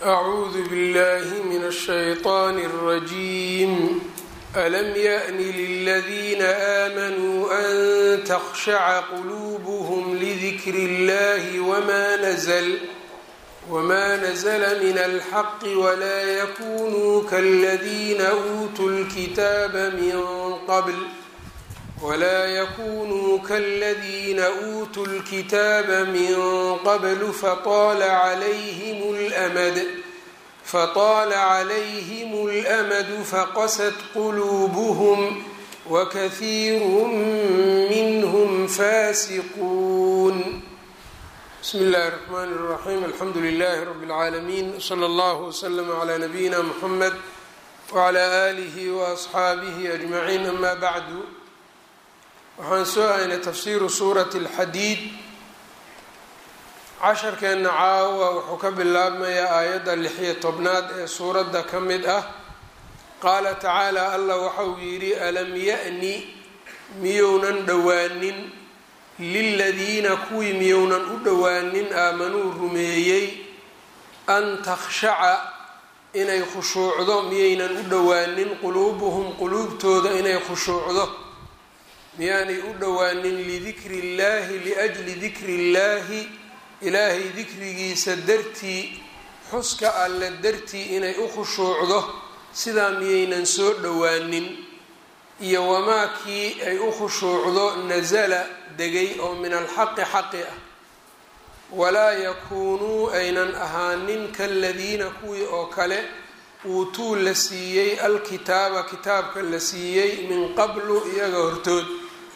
أعوذ بالله من الشيطان الرجيم ألم يأن للذين آمنوا أن تخشع قلوبهم لذكر الله وما نزل وما نزل من الحق ولا يكونوا كالذين أوتوا الكتاب من قبل ولا يكونوا كالذين أوتوا الكتاب من قبل فطال عليهم الأمد فطال عليهم الأمد فقست قلوبهم وكثير منهم فاسقون بسم الله الرحمن الرحيم الحمد لله رب العالمين صلى الله وسلم على نبينا محمد وعلى آله وأصحaabihi أجمعين أما بعد waxaan soo haynay tafsiiru suurati اlxadiid casharkeenna caawa wuxuu ka bilaabmayaa aayadda lixiyo tobnaad ee suuradda ka mid ah qaala tacaala allah waxa uu yidhi alam ya-ni miyounan dhowaanin liladiina kuwii miyounan u dhowaanin aamanuu rumeeyey an takhshaca inay khushuucdo miyaynan u dhowaanin quluubuhum quluubtooda inay khushuucdo miyaanay u dhowaanin lidikri illaahi liajli dikri illaahi ilaahay dikrigiisa dartii xuska alle dartii inay u khushuucdo sidaa miyaynan soo dhowaanin iyo wamaa kii ay u khushuucdo nasala degay oo min alxaqi xaqi ah walaa yakuunuu aynan ahaanin kaladiina kuwii oo kale uutuu la siiyey alkitaaba kitaabka la siiyey min qablu iyaga hortood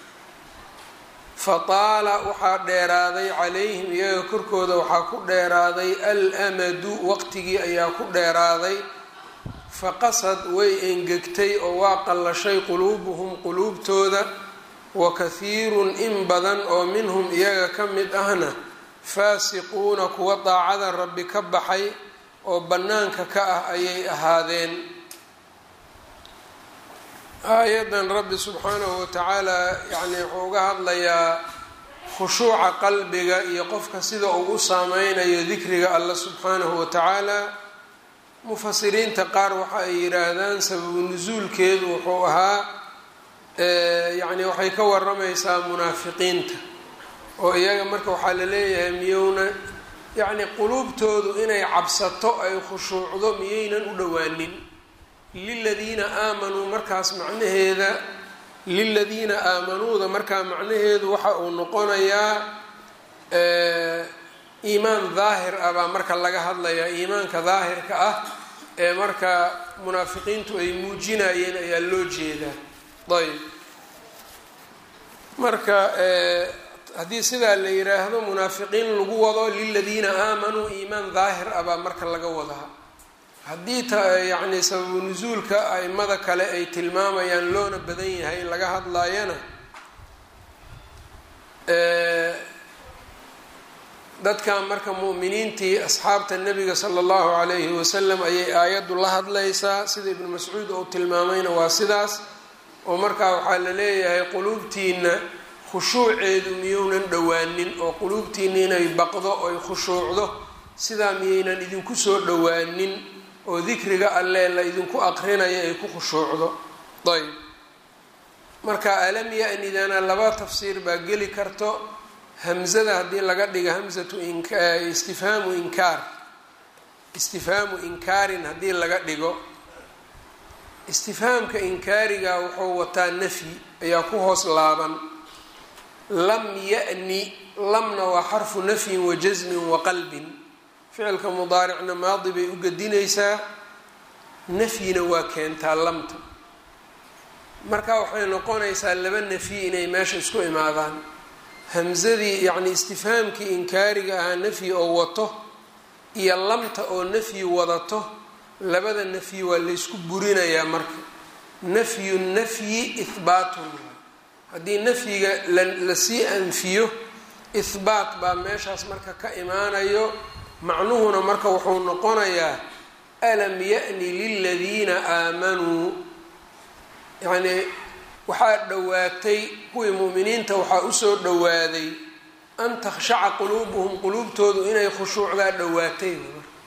fataala waxaa dheeraaday calayhim iyaga korkooda waxaa ku dheeraaday al-amadu waqtigii ayaa ku dheeraaday faqasad way engegtay oo waa qallashay quluubuhum quluubtooda wa kahiirun in badan oo minhum iyaga ka mid ahna faasiquuna kuwa daacada rabbi ka baxay oo bannaanka ka ah ayay ahaadeen aayadan rabbi subxaanahu watacaala yacni wuxuu uga hadlayaa khushuuca qalbiga iyo qofka sida uu u saameynayo dikriga alla subxaanahu watacaala mufasiriinta qaar waxa ay yidhaahdaan sababu nusuulkeedu wuxuu ahaa yacni waxay ka waramaysaa munaafiqiinta oo iyaga marka waxaa la leeyahay miyowna yacni quluubtoodu inay cabsato ay khushuucdo miyaynan u dhowaanin liladiina aamanuu markaas macnaheeda liladiina aamanuuda markaa macnaheedu waxa uu noqonayaa iimaan daahir ah baa marka laga hadlayaa iimaanka daahirka ah ee marka munaafiqiintu ay muujinayeen ayaa loo jeedaa ayb marka haddii sidaa la yiraahdo munaafiqiin lagu wado liladiina aamanuu iimaan daahir ah baa marka laga wadaa haddii ta yacni sababu nusuulka aimada kale ay tilmaamayaan loona badan yahay in laga hadlaayana dadkan marka mu'miniintii asxaabta nebiga sala allahu calayhi wasalam ayay aayaddu la hadlaysaa sida ibnu mascuud ou tilmaamayna waa sidaas oo markaa waxaa la leeyahay quluubtiina khushuuceedu miyounan dhowaanin oo quluubtiina inay baqdo oy khushuucdo sidaa miyaynan idinku soo dhowaanin oo dikriga alle la idinku aqrinayo ay ku khushuucdo ayb marka alam ya-nidana laba tafsiir baa geli karto hamzada haddii laga dhigo hamzatu istifhaamu inkaar istifhaamu inkaarin haddii laga dhigo istifhaamka inkaariga wuxuu wataa nafyi ayaa ku hoos laaban lam ya-ni lamna waa xarfu nafyin wa jasmin wa qalbin ficilka mudaaricna maadi bay u gedinaysaa nafyina waa keentaa lamta marka waxay noqonaysaa laba nafyi inay meesha isku imaadaan hamsadii yacni istifhaamkii inkaariga ahaa nafyi oo wato iyo lamta oo nafyi wadato labada nafyi waa laysku burinayaa marka nafyu nafyi ihbaatun haddii nafyiga lasii anfiyo ihbaat baa meeshaas marka ka imaanayo macnuhuna marka wuxuu noqonayaa alam ya-ni liladiina aamanuu yacnii waxaa dhowaatay kuwii mu'miniinta waxaa usoo dhowaaday an takhshaca quluubuhum quluubtoodu inay khushuucdaa dhowaatay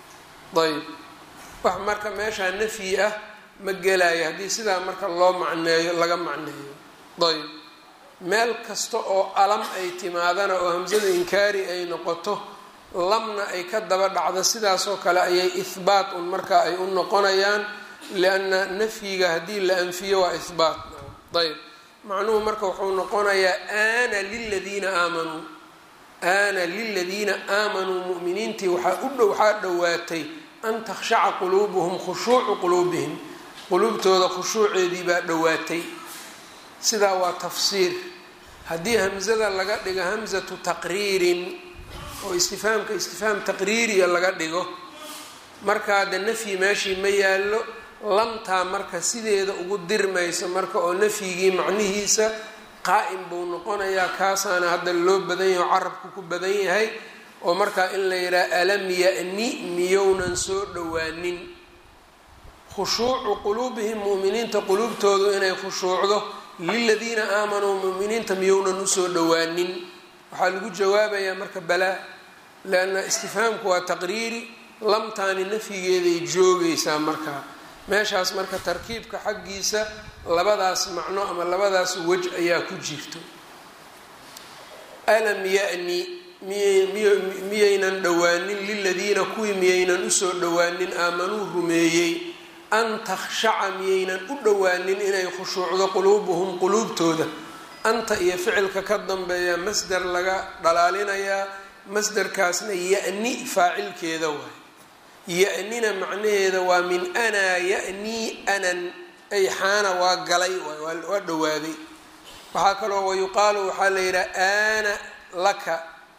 ayb wax marka meeshaa nafyi ah ma gelayo haddii sidaa marka loo macneeyo laga macneeyo ayb meel kasta oo alam ay timaadana oo hamsada inkaari ay noqoto lamna ay ka daba dhacdo sidaasoo kale ayay ihbaat un marka ay u noqonayaan lianna nafyiga haddii la anfiyo waa ihbaat ayb macnuhu marka wuxuu noqonayaa aana liladiina aamanuu aana liladiina aamanuu mu'miniintii waxaa u dhow waxaa dhowaatay an takhshaca quluubuhum khushuucu quluubihim quluubtooda khushuuceedii baa dhowaatay sidaa waa tafsiir haddii hamsada laga dhigo hamsatu taqriirin oo istifhaamka istifhaam taqriiriya laga dhigo markaa de nafyi meeshii ma yaallo lamtaa marka sideeda ugu dirmayso marka oo nafyigii macnihiisa qaa'im buu noqonayaa kaasaana hadda loo badan yahay oo carabku ku badan yahay oo markaa in la yidhaha alam ya-ni miyownan soo dhowaanin khushuucu quluubihim mu'miniinta quluubtoodu inay khushuucdo liladiina aamanuu mu'miniinta miyownan usoo dhowaanin waxaa lagu jawaabayaa marka balaa leanna istifhaamku waa taqriiri lamtaani nafyigeeday joogaysaa markaa meeshaas marka tarkiibka xaggiisa labadaas macno ama labadaas wej ayaa ku jirto alam ya-ni miyaynan dhowaanin liladiina kuwii miyaynan usoo dhowaanin aamanuu rumeeyey an takhshaca miyaynan u dhowaanin inay khushuucdo quluubuhum quluubtooda anta iyo ficilka ka dambeeya masder laga dhalaalinayaa masderkaasna ya-ni faacilkeeda waay ya-nina macnaheeda waa min anaa ya-nii anan ay xaana waa galay waa dhowaaday waxaa kaloo wayuqaalu waxaa la yidhaha aana laka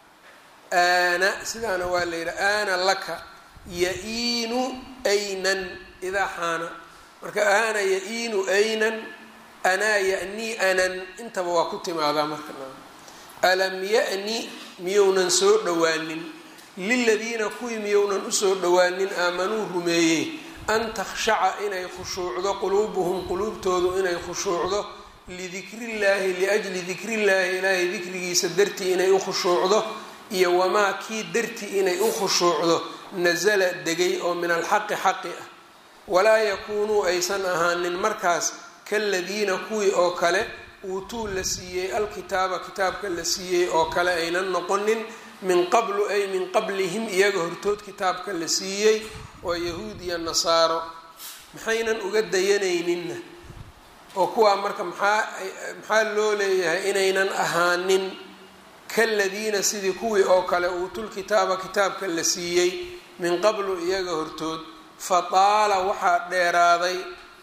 aana sidaana waa la yidhaha aana laka ya-iinu aynan idaa xaana marka aana ya-iinu aynan anaa ya-nii anan intaba waa ku timaadaa marka alam ya-ni miyounan soo dhowaanin liladiina kuwii miyounan usoo dhowaanin aamanuu rumeeyey an takhshaca inay khushuucdo quluubuhum quluubtoodu inay khushuucdo lidikrillaahi liajli dikrillaahi ilaahay dikrigiisa dartii inay u khushuucdo iyo wamaa kii dartii inay u khushuucdo nasala degay oo min alxaqi xaqi ah walaa yakuunuu aysan ahaanin markaas kaladiina kuwii oo kale uutuu la siiyey alkitaaba kitaabka la siiyey oo kale aynan noqonin min qablu ay min qablihim iyaga hortood kitaabka la siiyey oo yahuud iyo nasaaro maxaynan uga dayanayninna oo kuwaa marka maxaa maxaa loo leeyahay inaynan ahaanin kaladiina sidii kuwii oo kale uutulkitaaba kitaabka la siiyey min qablu iyaga hortood fataala waxaa dheeraaday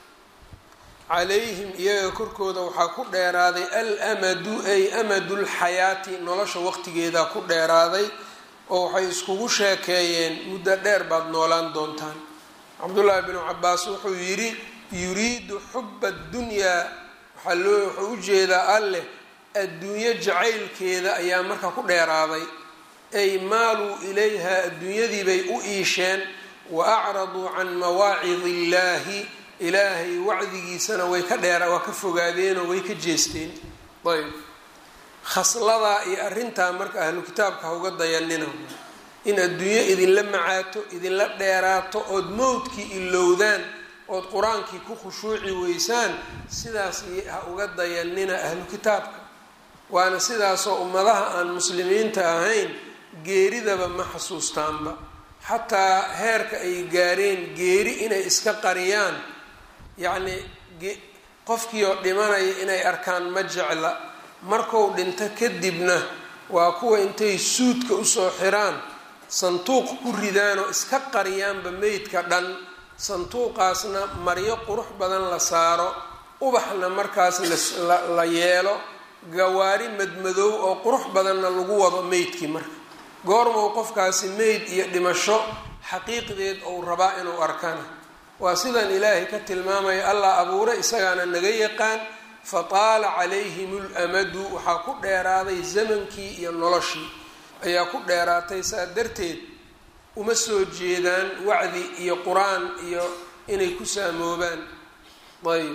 calayhim iyaga korkooda waxaa ku dheeraaday almadu ay amadu lxayaati nolosha waqtigeedaa ku dheeraaday oo waxay iskugu sheekeeyeen muddo dheer baad noolaan doontaan cabdullaahi binu cabaas wuxuu yidhi yuriidu xuba addunyaa waxaa loo wuxuu ujeedaa alleh adduunyo jacaylkeeda ayaa marka ku dheeraaday ay maaluu ilayha adduunyadiibay u iisheen wa acraduu can mawaacid illaahi ilaahay wacdigiisana way ka dheera waa ka fogaadeenoo way ka jeesteen ayb khasladaa iyo arrintaa marka ahlu kitaabka ha uga dayanina in adduunyo idinla macaato idinla dheeraato ood mowdkii ilowdaan ood qur-aankii ku khushuuci weysaan sidaas ha uga dayanina ahlu kitaabka waana sidaasoo ummadaha aan muslimiinta ahayn geeridaba ma xasuustaanba xataa heerka ay gaareen geeri inay iska qariyaan yacnii qofkii oo dhimanaya inay arkaan ma jecla marku dhinto kadibna waa kuwa intay suudka usoo xiraan sanduuq ku ridaan oo iska qariyaanba meydka dhan sanduuqaasna maryo qurux badan la saaro ubaxna markaas la yeelo gawaari madmadow oo qurux badanna lagu wado meydkii marka goormau qofkaasi meyd iyo dhimasho xaqiiqdeed ou rabaa inuu arkana waa sidan ilaahay ka tilmaamaya allah abuure isagaana naga yaqaan fataala calayhim lamadu waxaa ku dheeraaday zamankii iyo noloshii ayaa ku dheeraatay saa darteed uma soo jeedaan wacdi iyo qur-aan iyo inay ku saamoobaan ayb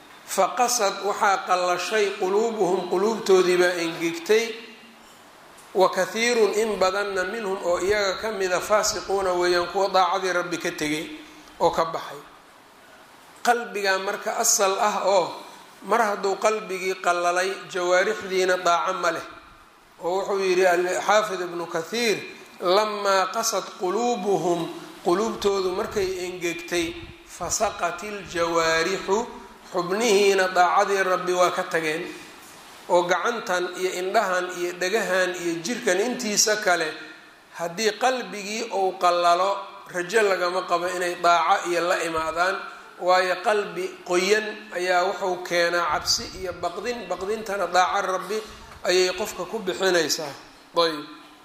faqasad waxaa qallashay quluubuhum quluubtoodii baa engegtay wa kathiirun in badanna minhum oo iyaga ka mida faasiquuna weeyaan kuwa daacadii rabbi ka tegay oo ka baxay qalbigaa marka asal ah oo mar hadduu qalbigii qallalay jawaarixdiina daaco ma leh oo wuxuu yidhi xaafid ibnu kathiir lamaa qasad quluubuhum quluubtoodu markay engegtay fasaqat iljawaarixu xubnihiina daacadii rabbi waa ka tageen oo gacantan iyo indhahan iyo dhagahan iyo jirkan intiisa kale haddii qalbigii uu qallalo rajo lagama qabo inay daaco iyo la imaadaan waayo qalbi qoyan ayaa wuxuu keenaa cabsi iyo baqdin baqdintana daaco rabbi ayay qofka ku bixinaysaa ayb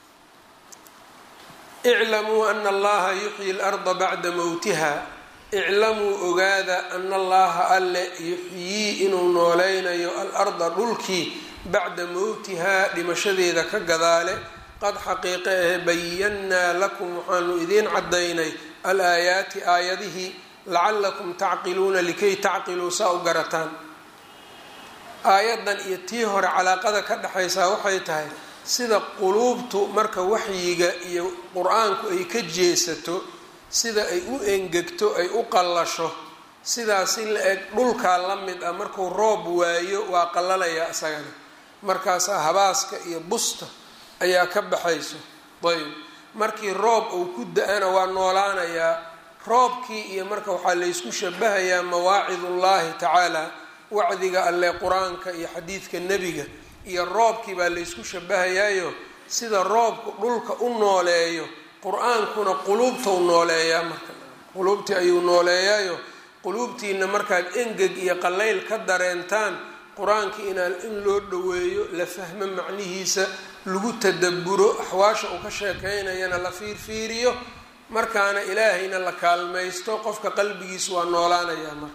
iclamuu ana allaha yuxyi larda bacda mowtiha iclamuu ogaada ana allaha alle yuxyii inuu nooleynayo alarda dhulkii bacda mowtihaa dhimashadeeda ka gadaale qad xaqiiqe ahe bayannaa lakum waxaanu idiin caddaynay alaayaati aayadihii lacalakum tacqiluuna likay tacqiluu saa u garataan aayaddan iyo tii hore calaaqada ka dhexaysaa waxay tahay sida quluubtu marka waxyiga iyo qur-aanku ay ka jeesato sida ay u engegto ay u qallasho sidaasi la eg dhulkaa la mid ah markuu roob waayo waa qallalaya isagana markaasaa habaaska iyo busta ayaa ka baxayso ayb markii roob uu ku da-ana waa noolaanayaa roobkii iyo marka waxaa laysku shabahayaa mawaacidullaahi tacaala wacdiga alle qur-aanka iyo xadiidka nebiga iyo roobkii baa laysku shabahayaayo sida roobku dhulka u nooleeyo qur-aankuna quluubta u nooleeyaa marka quluubtii ayuu nooleeyaayo quluubtiina markaad engeg iyo qallayl ka dareentaan qur-aankii inaa in loo dhoweeyo la fahmo macnihiisa lagu tadaburo axwaasha uu ka sheekaynayana la fiirfiiriyo markaana ilaahayna la kaalmaysto qofka qalbigiisu waa noolaanayaa marka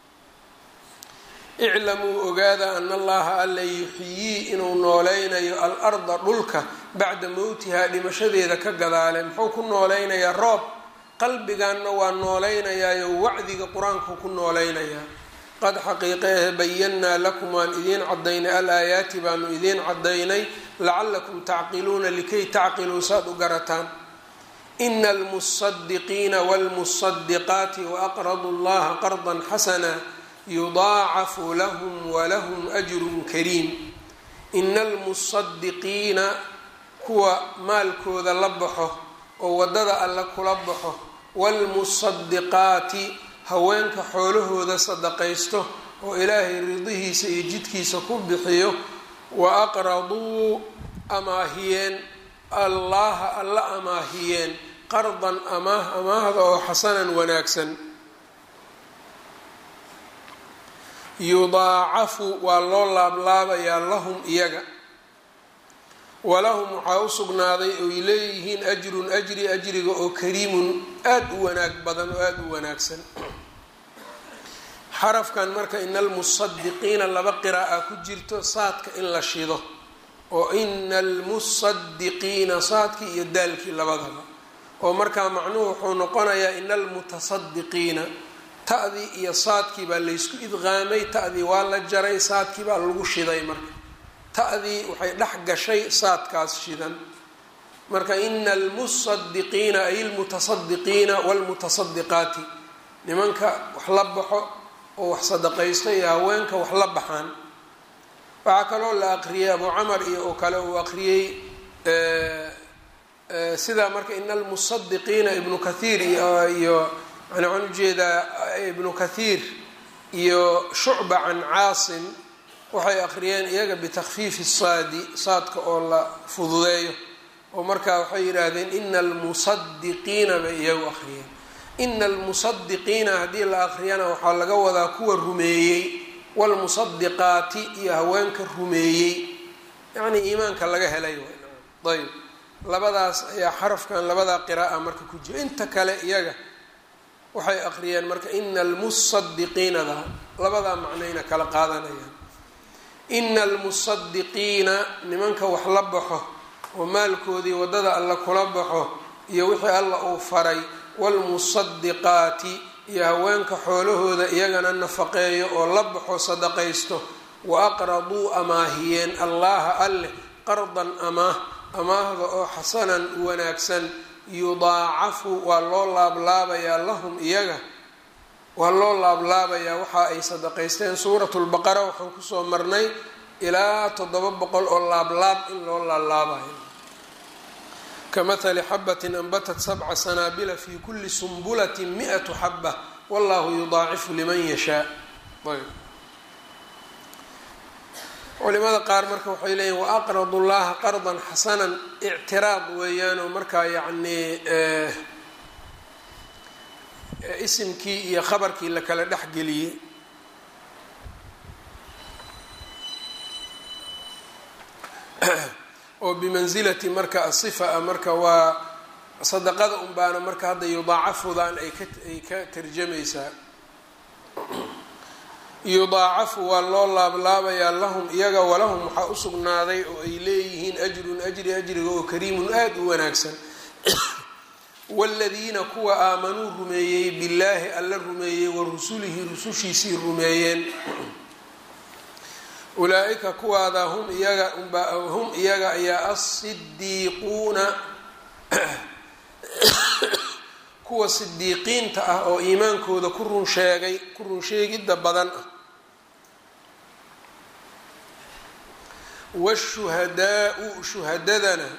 iclamuu ogaada ana allaha alla yuxyii inuu nooleynayo al-arda dhulka bacda mowtihaa dhimashadeeda ka gadaale muxuu ku nooleynayaa roob qalbiganna waa nooleynayaayo wacdiga qur-aanku ku nooleynayaa qad xaqiiqeehe bayannaa lakum waan idiin cadaynay al-aayaati baanu idiin cadaynay lacalakum tacqiluuna likay tacqiluu saad u garataan ina almusadiqiina wاlmusadiqaati waaqradu llaha qardan xasana yudaacafu lahum walahum ajrun kariim ina almusadiqiina kuwa maalkooda la baxo oo waddada alle kula baxo waalmusadiqaati haweenka xoolahooda sadaqaysto oo ilaahay ridihiisa iyo jidkiisa ku bixiyo wa aqraduu amaahiyeen allaha alla amaahiyeen qardan amaah amaahda oo xasanan wanaagsan yudaacafu waa loo laablaabayaa lahum iyaga walahum waxaa u sugnaaday oy leeyihiin ajrun ajri ajriga oo kariimun aada u wanaag badan oo aada u wanaagsan xarafkan marka ina almusadiqiina laba qiraa'a ku jirto saadka in la shido oo ina almusadiqiina saadkii iyo daalkii labadaba oo markaa macnuhu wuxuu noqonayaa ina almutasadiqiina ta'dii iyo saadkii baa laysku idqaamay ta'dii waa la jaray saadkii baa lagu shiday marka ta'dii waxay dhex gashay saadkaas shidan marka ina almusadiqiina ay almutasadiqiina waalmutasadiqaati nimanka wax la baxo oo wax sadaqaysto iyo haweenka wax la baxaan waxaa kaloo la aqriyay abu camar iyo oo kale uu aqriyey sidaa marka ina almusadiqiina ibnu kathiir iyo yani waxaan ujeedaa ibnu kathiir iyo shucba can caasim waxay aqriyeen iyaga bitakfiifi saadi saadka oo la fududeeyo oo markaa waxay yidhaahdeen ina almusadiqiina bay iyagu aqriyeen ina almusadiqiina haddii la aqriyana waxaa laga wadaa kuwa rumeeyey waalmusadiqaati iyo haweenka rumeeyey yacnii iimaanka laga helay ayb labadaas ayaa xarafkan labadaa qira'a marka ku jira inta kale iyaga waxay aqriyeen marka ina almusadiqiinada labadaa macnayna kala qaadanayaan ina almusadiqiina nimanka wax la baxo oo maalkoodii waddada alla kula baxo iyo wixii alla uu faray waalmusadiqaati iyo haweenka xoolahooda iyagana nafaqeeyo oo la baxo sadaqaysto wa aqraduu amaahiyeen allaha alleh qardan amaah amaahda oo xasanan wanaagsan yudaacafu waa loo laablaabayaa lahum iyaga waa loo laablaabayaa waxa ay sadaqaysteen suuratu lbaqara waxaan kusoo marnay ilaa toddoba boqol oo laablaab in loo laalaabayo kamahali xabatin anbatat sabca sanaabila fi kuli sumbulati mi-atu xaba wallahu yudaacifu liman yashaa ayb culimada qaar marka waxay leeyihin waaqradu llaha qardan xasanan ictiraad weeyaan oo markaa yacnii isimkii iyo khabarkii la kala dhexgeliyey oo bimansilati marka asifa a marka waa sadaqada un baana marka hadda yudaacafudan ay ka ay ka tarjamaysaa yudaacafu waa loo laablaabayaa lahum iyaga walahum waxaa usugnaaday oo ay leeyihiin ajrun ajri ajriga oo kariimun aada u wanaagsan waaladiina kuwa aamanuu rumeeyey billaahi alla rumeeyey wa rusulihi rusushiisii rumeeyeen ulaa-ika kuwaada hum iyaga hum iyaga ayaa asidiiquuna kuwa sidiiqiinta ah oo iimaankooda ku run sheegay ku run sheegidda badan ah washuhadaau shuhadadana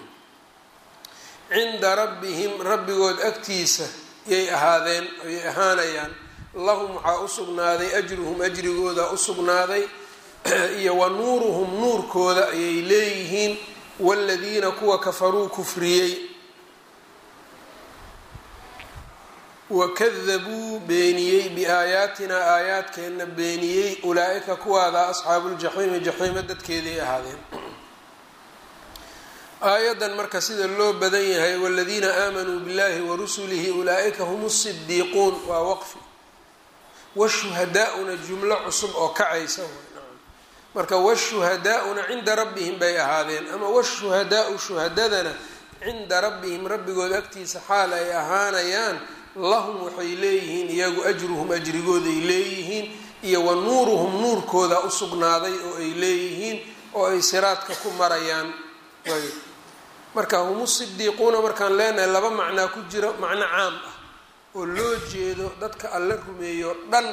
cinda rabbihim rabbigood agtiisa yay ahaadeen yay ahaanayaan lahum waxaa usugnaaday ajruhum ajrigooda usugnaaday iyo wa nuuruhum nuurkooda ayay leeyihiin waaladiina kuwa kafaruu kufriyey wakadabuu beeniyey biaayaatinaa aayaadkeenna beeniyey ulaa-ika kuwaada asxaabuuljaxiimi jaxiimo dadkeeday ahaadeen aayaddan marka sida loo badan yahay waladiina aamanuu billahi warusulihi ulaa-ika hum sidiiquun waa waqfi washuhadaa-una jumlo cusub oo kacaysa marka washuhadaa-una cinda rabbihim bay ahaadeen ama washuhadaau shuhadadana cinda rabbihim rabbigood agtiisa xaal ay ahaanayaan lahum waxay leeyihiin iyagu ajruhum ajrigooday leeyihiin iyo wa nuuruhum nuurkooda usugnaaday oo ay leeyihiin oo ay siraadka ku marayaan ayb marka humu sidiiquuna markaan leenahay laba macnaa ku jiro macno caam ah oo loo jeedo dadka alla rumeeyo dhan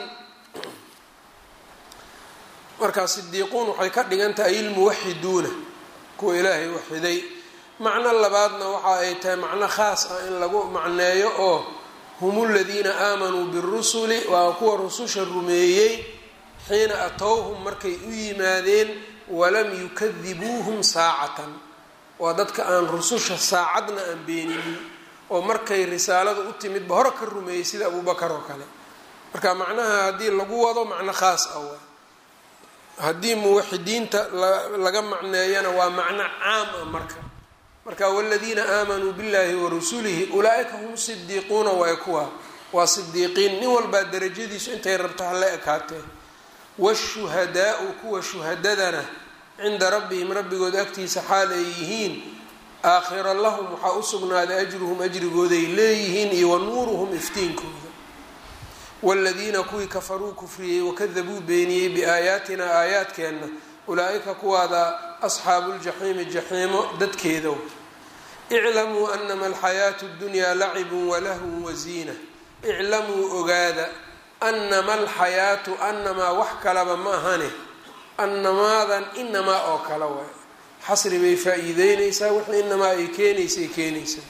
markaa sidiiquun waxay ka dhigan tahay ilmuwaxiduuna kuwa ilaahay waxiday macno labaadna waxa ay tahay macno khaas ah in lagu macneeyo oo hum ladiina aamanuu birusuli waa kuwa rususha rumeeyey xiina atowhum markay u yimaadeen walam yukadibuuhum saacatan waa dadka aan rususha saacadna aan beeninin oo markay risaalada u timidba hore ka rumeeyey sida abubakar oo kale marka macnaha haddii lagu wado macno khaas ah waa haddii muwaxidiinta laga macneeyana waa macno caam ah marka marka waladiina aamanuu billahi warusulihi ulaa-ika hum sidiiquuna waay kuwa waa sidiiqiin nin walbaa darajadiisu intay rabta hala ekaatee washuhadaau kuwa shuhadadana cinda rabbihim rabbigood agtiisa xaal ay yihiin aakhira lahum waxaa usugnaaday ajruhum ajrigooday leeyihiin iyo wa nuuruhum iftiinkooda waaladiina kuwii kafaruu kufriyey wakadabuu beeniyey biaayaatina aayaadkeenna ulaa-ika kuwaada asxaabu ljaxiimi jaxiimo dadkeedow iclamuu anama alxayaatu ddunyaa lacibun walahwun waziina iclamuu ogaada anama alxayaatu anamaa wax kalaba ma ahane anamaadan inamaa oo kale waay xasri bay faa-iideyneysaa wixii inamaa ay keenaysay keenaysaa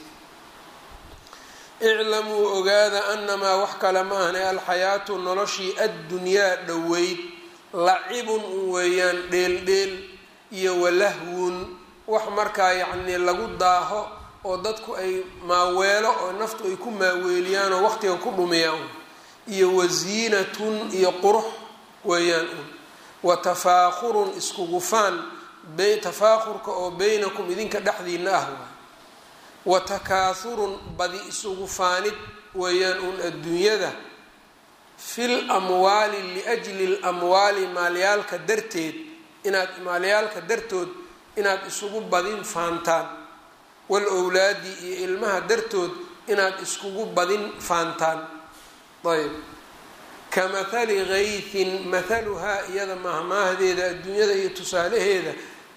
iclamuu ogaada anamaa wax kale ma ahane alxayaatu noloshii addunyaa dhoweyd lacibun un weeyaan dheeldheel iyo walahwun wax markaa yacnii lagu daaho oo dadku ay maaweelo oo naftu ay ku maaweeliyaan oo waqtiga ku dhumiyaan iyo wasiinatun iyo qurux weeyaan un wa tafaakhurun iskugufaan tafaakhurka oo beynakum idinka dhexdiina ah waay wa takaahurun badi isugu faanid weeyaan un adduunyada fil amwaali liajli lamwaali maalyaalka darteed inaad maalyaalka dartood inaad isugu badin faantaan wal owlaadi iyo ilmaha dartood inaad iskugu badin faantaan ayb ka mathali gaythin mathaluhaa iyada mahmaahdeeda adduunyada iyo tusaalaheeda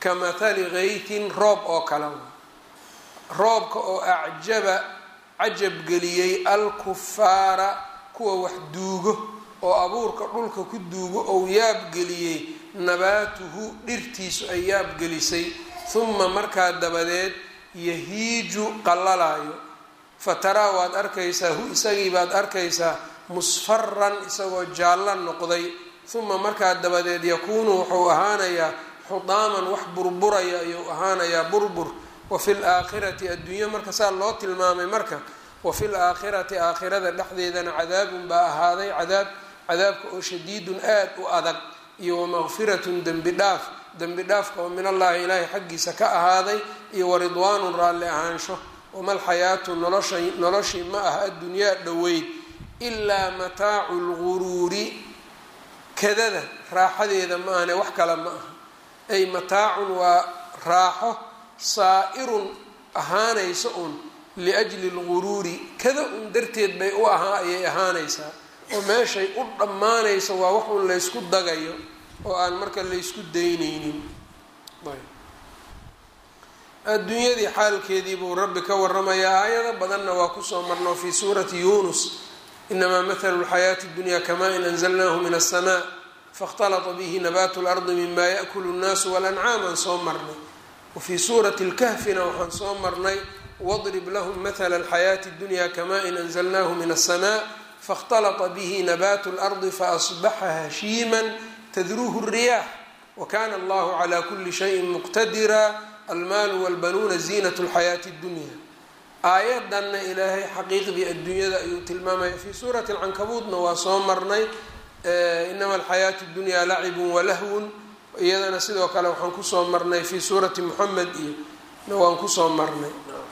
ka mathali kaytin roob oo kale roobka oo acjaba cajab geliyey alkufaara kuwa wax duugo oo abuurka dhulka ku duugo ou yaabgeliyey nabaatuhu dhirtiisu ay yaabgelisay huma markaa dabadeed yahiiju qallalaayo fataraa waad arkaysaa hu isagii baad arkaysaa musfaran isagoo jaallo noqday huma markaa dabadeed yakuunu wuxuu ahaanayaa xudaaman wax burburaya ayuu ahaanayaa burbur wafi laakhirati adduunyo marka saa loo tilmaamay marka wafi laakhirati aakhirada dhexdeedana cadaabun baa ahaaday cadaab cadaabka oo shadiidun aad u adag iyo wamaqfiratun dembi dhaaf dembi dhaafka oo min allahi ilaahay xaggiisa ka ahaaday iyo waridwaanun raalli ahaansho wamalxayaatu nolosha noloshii ma ah addunyaa dhoweyd ilaa mataacu lguruuri kadada raaxadeeda ma ahne wax kale ma aha ay mataacun waa raaxo saa-irun ahaanaysa un liajli lguruuri kada un darteed bay u ahaa ayay ahaanaysaa oo meeshay u dhammaanayso waa wax un laysku dagayo oo aan marka laysku daynaynin adduunyadii xaalkeedii buu rabbi ka waramayaa aayado badanna waa kusoo marno fii suurati yunus inamaa mathalu lxayaati اdunya kama in anzalnahu min aلsmaa faاkhtalata bihi nabaatu اlardi mima yaأkulu الnaasu walancaam aan soo marnay wafii suurati اlkahfina waxaan soo marnay wadrib lahum mathala alxayaati اdunya kama in anzalnahu min aلsmaa faاkhtalata bihi nabaatu اlardi faasbaxa hashiima tadruuhu الriyaax wakana allahu cla kuli shayin muqtadira almaalu walbanuuna ziinat lxayaati اdunya aayadanna ilaahay xaqiiqdii adduunyada ayuu tilmaamaya fii suurati alcankabuudna waa soo marnay inama alxayaatu اdunyaa lacibun walahwun iyadana sidoo kale waxaan kusoo marnay fii suurati moxamed iyo na waan kusoo marnay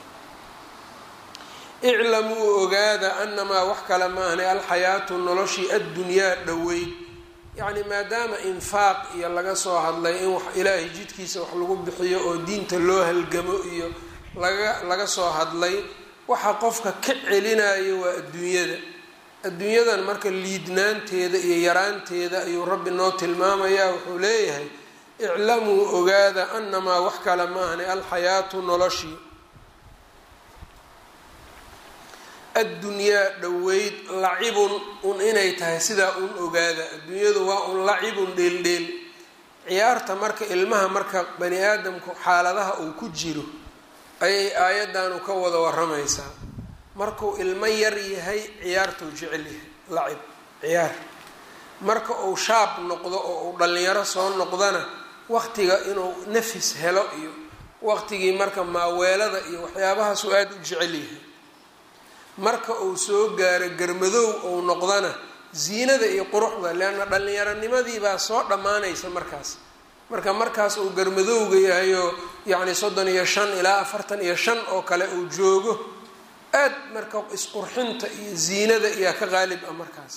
iclamuu ogaada anamaa wax kale maahnay alxayaatu noloshii addunyaa dhoweyd yacni maadaama infaaq iyo laga soo hadlay in wax ilaahay jidkiisa wax lagu bixiyo oo diinta loo halgamo iyo laga laga soo hadlay waxa qofka ka celinayo waa adduunyada adduunyadan marka liidnaanteeda iyo yaraanteeda ayuu rabbi noo tilmaamayaa wuxuu leeyahay iclamuu ogaada anamaa wax kale maahnay alxayaatu noloshii addunyaa dhoweyd lacibun un inay tahay sidaa un ogaada adduunyadu waa un lacibun dheeldheel ciyaarta marka ilmaha marka bani aadamku xaaladaha uu ku jiro ayay aayadanu ka wada waramaysaa markuu ilmo yar yahay ciyaartuu jecel yahay lacib ciyaar marka uu shaab noqdo oo uu dhallinyaro soo noqdana waqtiga inuu nafis helo iyo waqtigii marka maaweelada iyo waxyaabahaasuu aada u jecel yahay marka uu soo gaaro garmadoow ou noqdana ziinada iyo quruxda leanna dhallinyaronimadii baa soo dhammaanaysa markaas marka markaas uu garmadowga yahayoo yacni soddon iyo shan ilaa afartan iyo shan oo kale uu joogo aad marka isqurxinta iyo ziinada iyaa ka qaalib ah markaas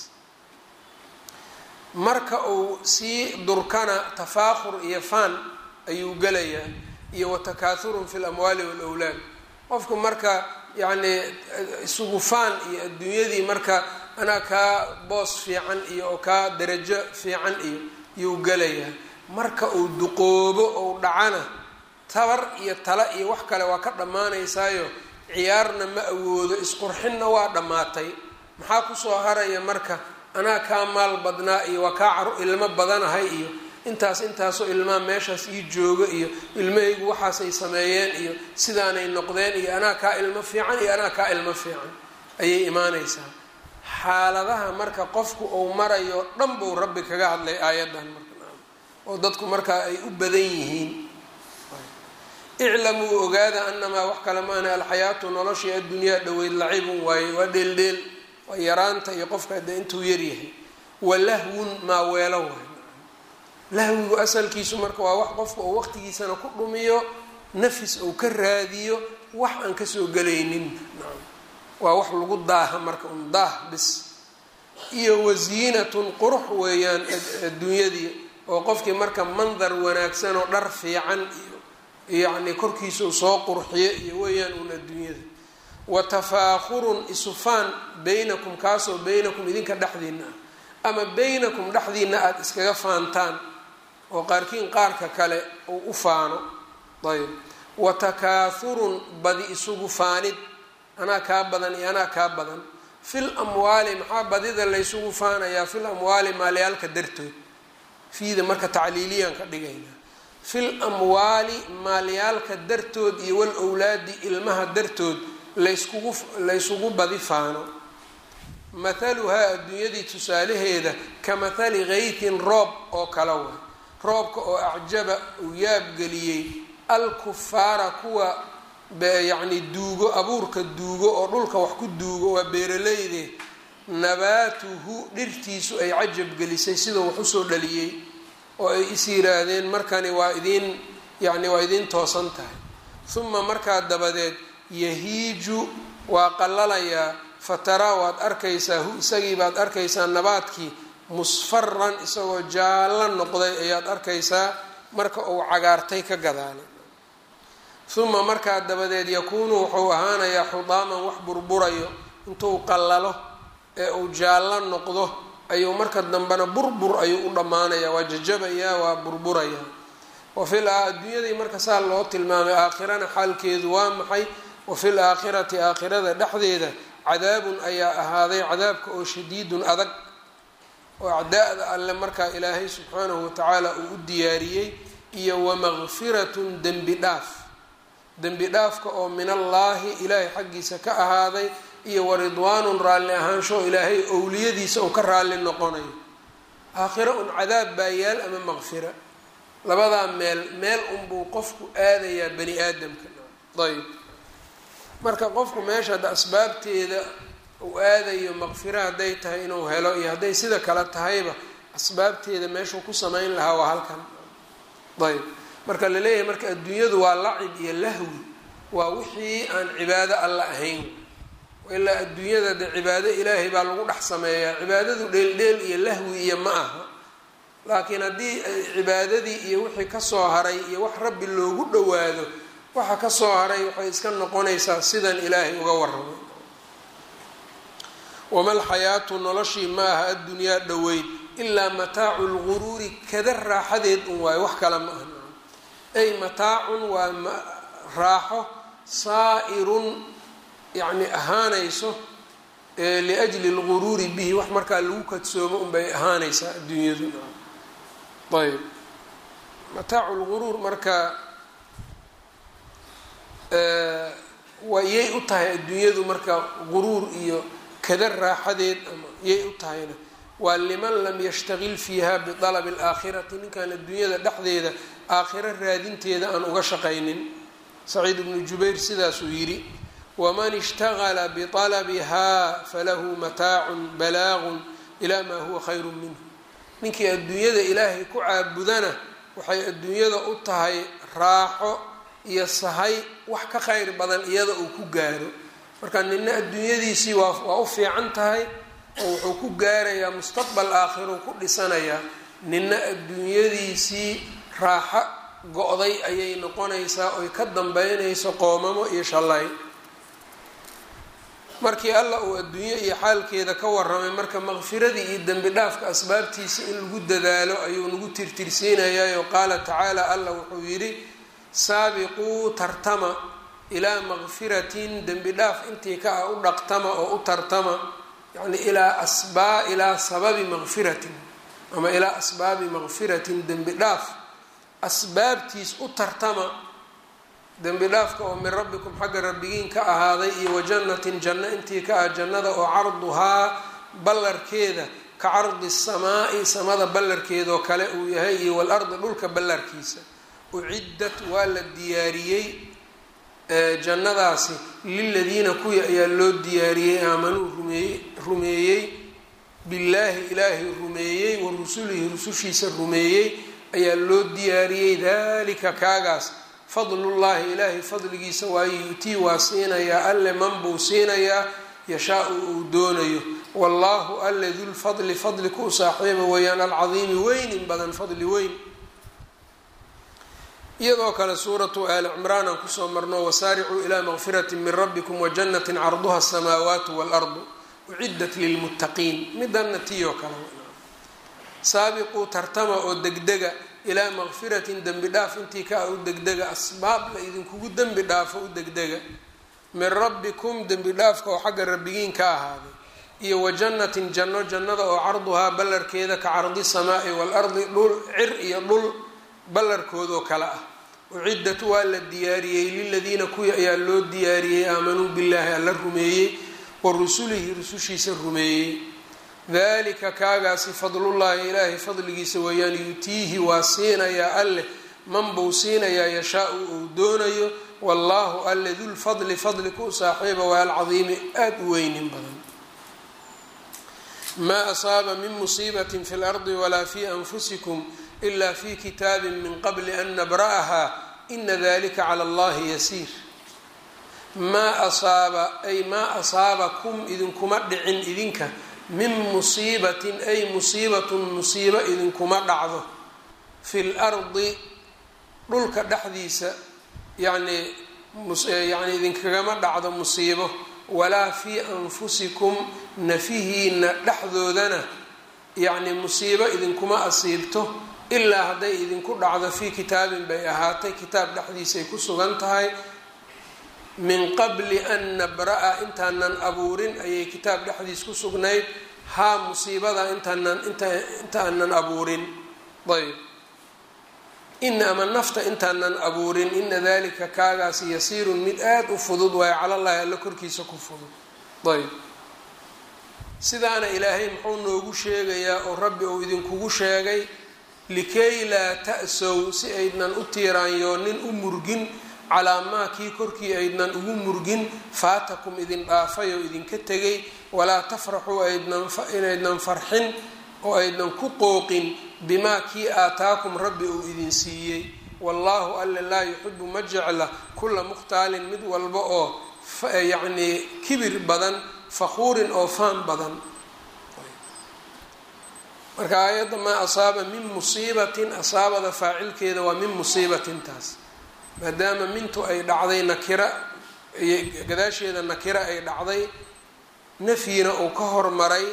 marka uu sii durkana tafaakhur iyo faan ayuu gelayaa iyo watakaathurun fi lamwaali waalawlaad qofku marka yacni isugu faan iyo adduunyadii marka anaa kaa boos fiican iyo oo kaa darajo fiican iyo yuu gelayaa marka uu duqoobo ou dhacana tabar iyo tala iyo wax kale waa ka dhammaanaysaayo ciyaarna ma awoodo isqurxinna waa dhammaatay maxaa kusoo haraya marka anaa kaa maal badnaa iyo waa kaa caru ilmo badanahay iyo intaas intaasoo ilmaha meeshaas ii jooga iyo ilmahaygu waxaasay sameeyeen iyo sidaanay noqdeen iyo anaa kaa ilmo fiican iyo anaa kaa ilmo fiican ayay imaanaysaa xaaladaha marka qofku uu marayo dhan buu rabbi kaga hadlay aayaddan marka oo dadku markaa ay u badan yihiin iclamuu ogaada anamaa wax kale maana alxayaatu noloshii addunyaa dhoweyd lacibun waaye waa dheeldheel waa yaraanta iyo qofka hadee intuu yaryahay walahwun maaweelo waay lahwigu asalkiisu marka waa wax qofka uu waqtigiisana ku dhumiyo nafis uu ka raadiyo wax aan kasoo gelaynin waa wax lagu daaha marka un daah bis iyo wasiinatun qurux weeyaan adduunyadii oo qofkii marka mandar wanaagsan oo dhar fiican iyo yacni korkiisau soo qurxiyo iyo weeyaan uun adduunyada wa tafaakhurun isufaan baynakum kaasoo baynakum idinka dhexdiina ah ama baynakum dhexdiina aada iskaga faantaan oo qaarkiin qaarka kale uu u faano ayb wa takaahurun badi isugu faanid anaa kaa badan iyo anaa kaa badan fil amwaali maxaa badida laysugu faanayaa fil amwaali maalyaalka dartood fiida marka tacliiliyaan ka dhigayna fil amwaali maalyaalka dartood iyo wal owlaadi ilmaha dartood layskugu laysugu badi faano mathaluhaa adduunyadii tusaalaheeda ka mathali kaytin roob oo kala way roobka oo acjaba uu yaabgeliyey alkufaara kuwa yacni duugo abuurka duugo oo dhulka wax ku duugo waa beeraleyde nabaatuhu dhirtiisu ay cajab gelisay sidoo wax usoo dhaliyey oo ay is yiraahdeen markani waa idiin yacni waa idiin toosan tahay huma markaa dabadeed yahiiju waa qallalayaa fataraa waad arkaysaa hu isagii baad arkaysaa nabaadkii musfaran isagoo jaallo noqday ayaad arkaysaa marka uu cagaartay ka gadaalay uma markaa dabadeed yakuunu wuxuu ahaanayaa xudaaman wax burburayo intuu qallalo ee uu jaallo noqdo ayuu marka dambena burbur ayuu u dhammaanayaa waa jajabayaa waa burburayaa wa fil adduunyadii marka saa loo tilmaamay aakhirana xaalkeedu waa maxay wa fil aakhirati aakhirada dhexdeeda cadaabun ayaa ahaaday cadaabka oo shadiidun adag oo acdaa'da alle markaa ilaahay subxaanahu watacaala uu u diyaariyey iyo wamaqfiratun dembi dhaaf dembi dhaafka oo min allaahi ilaahay xaggiisa ka ahaaday iyo waridwaanun raalli ahaansho ilaahay owliyadiisa uu ka raalli noqonayo aakhiro un cadaab baa yaal ama maqfira labadaa meel meel unbuu qofku aadayaa bani aadamka ayb marka qofku meesha hadda asbaabteeda uu aadayo maqfiro hadday tahay inuu helo iyo hadday sida kale tahayba asbaabteeda meeshuu ku samayn lahaa waa halkan ayb marka la leeyahay marka adduunyadu waa lacib iyo lahwi waa wixii aan cibaado alla ahayn ilaa adduunyada de cibaado ilaahay baa lagu dhex sameeyaa cibaadadu dheeldheel iyo lahwi iyo ma aha laakiin haddii cibaadadii iyo wixii kasoo haray iyo wax rabbi loogu dhowaado waxa kasoo haray waxay iska noqonaysaa sidan ilaahay uga waramay wama lxayaatu noloshii ma aha addunyaa dhoweyd ilaa mataacu lguruuri kada raaxadeed un waayo wax kale ma aha ay mataacun waa raaxo saa'irun yacni ahaanayso liajli lguruuri bihi wax markaa lagu kadsoomo unbay ahaanaysaa adduunyadu ayb mataacu lguruur marka wayay u tahay adduunyadu marka guruur iyo kada raaxadeed ama yay u tahayna waa liman lam yashtagil fiiha bialabi alaakhirati ninkaan adduunyada dhexdeeda aakhiro raadinteeda aan uga shaqaynin saciid ibnu jubayr sidaasuu yidhi waman ishtagala bialabihaa falahu mataacun balaagun ilaa maa huwa khayru minhu ninkii adduunyada ilaahay ku caabudana waxay adduunyada u tahay raaxo iyo sahay wax ka khayr badan iyada uu ku gaaro marka nina adduunyadiisii waa waa u fiican tahay oo wuxuu ku gaarayaa mustaqbal aakhiruu ku dhisanayaa nina adduunyadiisii raaxo go-day ayay noqonaysaa oy ka dambeynayso qoomamo iyo shallay markii alla uu adduunyo iyo xaalkeeda ka waramay marka maqfiradii iyo dembi dhaafka asbaabtiisa in lagu dadaalo ayuu nagu tirtirsiinayaa qaala tacaala alla wuxuu yidhi saabiquu tartama ilaa maqfiratin dembi dhaaf intii ka ah u dhaqtama oo u tartama yani ilaa asbaa ilaa sababi maqfiratin ama ilaa asbaabi maqfiratin dembi dhaaf asbaabtiis u tartama dembi dhaafka oo min rabbikum xagga rabbigiin ka ahaaday iyo wajannatin janno intii ka ah jannada oo carduhaa ballarkeeda ka cardi samaa'i samada ballarkeedoo kale uu yahay iyo walardi dhulka ballarkiisa uciddat waa la diyaariyey jannadaasi liladiina kuwii ayaa loo diyaariyey aamanuu rumeeyey rumeeyey billaahi ilaahay rumeeyey wa rusulihi rusushiisa rumeeyey ayaa loo diyaariyey dalika kaagaas fadlullaahi ilaahay fadligiisa waayo yutii waa siinayaa alle man buu siinayaa yashaa-u uu doonayo wallaahu alle dulfadli fadli ku saaxiiba weeyaan alcadiimi weynin badan fadli weyn iyadoo kale suuratu aali cimraan aan kusoo marno wasaaricuu ilaa maqfirati min rabbikum wajanati carduha asamaawaatu waalardu uciddat lilmuttaqiin midana tiiyoo kale saabiquu tartama oo degdega ilaa maqfiratin dembi dhaaf intii ka a u degdega asbaab la idinkugu dembi dhaafo u degdega min rabbikum dembi dhaafka oo xagga rabbigiin ka ahaaday iyo wa jannatin janno jannada oo carduhaa ballarkeeda ka cardi samaai waalardi dhul cir iyo dhul ballarkoodoo kale ah uciddat waa la diyaariyey liladiina kuwii ayaa loo diyaariyey aamanuu billaahi alla rumeeyey wa rusulihi rusushiisa rumeeyey dalika kaagaasi fadlullaahi ilaahay fadligiisa weeyaan yutiihi waa siinayaa alleh man buu siinayaa yashaa-u uu doonayo wallaahu alle dulfadli fadli ku saaxiiba waa alcadiimi aada u weynin badan maa asaaba min musiibatin fi lardi walaa fi anfusikum ila fi kitaabi min qabli an nabra'aha ina dalika cala allahi yasiir maa asaaba ay maa asaabakum idinkuma dhicin idinka min musiibatin ay musiibatun musiibo idinkuma dhacdo fi lardi dhulka dhexdiisa yacnii yani idinkagama dhacdo musiibo walaa fii anfusikum nafihiina dhexdoodana yacni musiibo idinkuma asiibto ilaa hadday idinku dhacdo fii kitaabin bay ahaatay kitaab dhexdiisay ku sugan tahay min qabli an nabra-a intaanan abuurin ayay kitaab dhexdiis ku sugnayd haa musiibada intaanan intaanan abuurin ayb ina ama nafta intaanan abuurin ina dalika kaagaasi yasiirun mid aada u fudud waayo calallahi alla korkiisa ku fudud ayb sidaana ilaahay muxuu noogu sheegayaa oo rabbi uu idinkugu sheegay likay laa ta-sow si aydnan u tiiraanyoonin u murgin calaa maa kii korkii aydnan ugu murgin faatakum idin dhaafay oo idinka tegay walaa tafraxuu inaydnan farxin oo aydnan ku qooqin bimaa kii aataakum rabbi uu idin siiyey wallaahu alle laa yuxibu ma jecla kulla mukhtaalin mid walba oo yacnii kibir badan fakhuurin oo faan badan marka aayadda maa asaaba min musiibatin asaabada faacilkeeda waa min musiibatin taas maadaama mintu ay dhacday nakira gadaasheeda nakira ay dhacday nafyina uu ka hormaray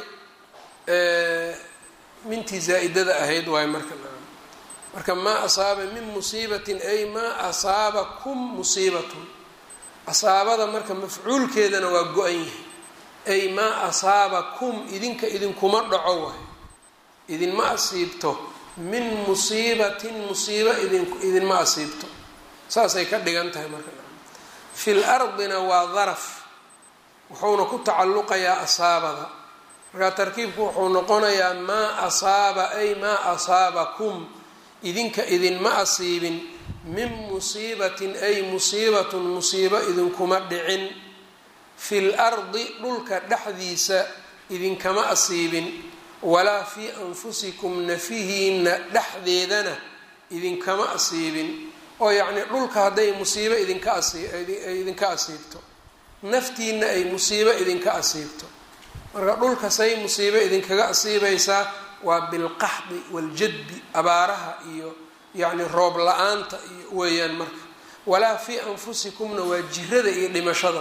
mintii zaa-idada ahayd waayo marka marka maa asaaba min musiibatin ay maa asaabakum musiibatun asaabada marka mafcuulkeedana waa go-an yahay ay maa asaabakum idinka idinkuma dhaco waay idinma asiibto min musiibatin musiibo idin idinma asiibto saasay ka dhigan tahay marka fil ardina waa daraf wuxuuna ku tacalluqayaa asaabada markaa tarkiibku wuxuu noqonayaa maa asaaba ay maa asaabakum idinka idinma asiibin min musiibatin ay musiibatun musiibo idinkuma dhicin fil ardi dhulka dhexdiisa idinkama asiibin walaa fii anfusikum nafihiina dhexdeedana idinkama asiibin oo yacnii dhulka hadday musiibo idinka asidinka asiibto naftiina ay musiibo idinka asiibto marka dhulka say musiibo idinkaga asiibaysaa waa bilqaxdi waljadbi abaaraha iyo yacni roob la-aanta iyo weeyaan marka walaa fii anfusikumna waa jirada iyo dhimashada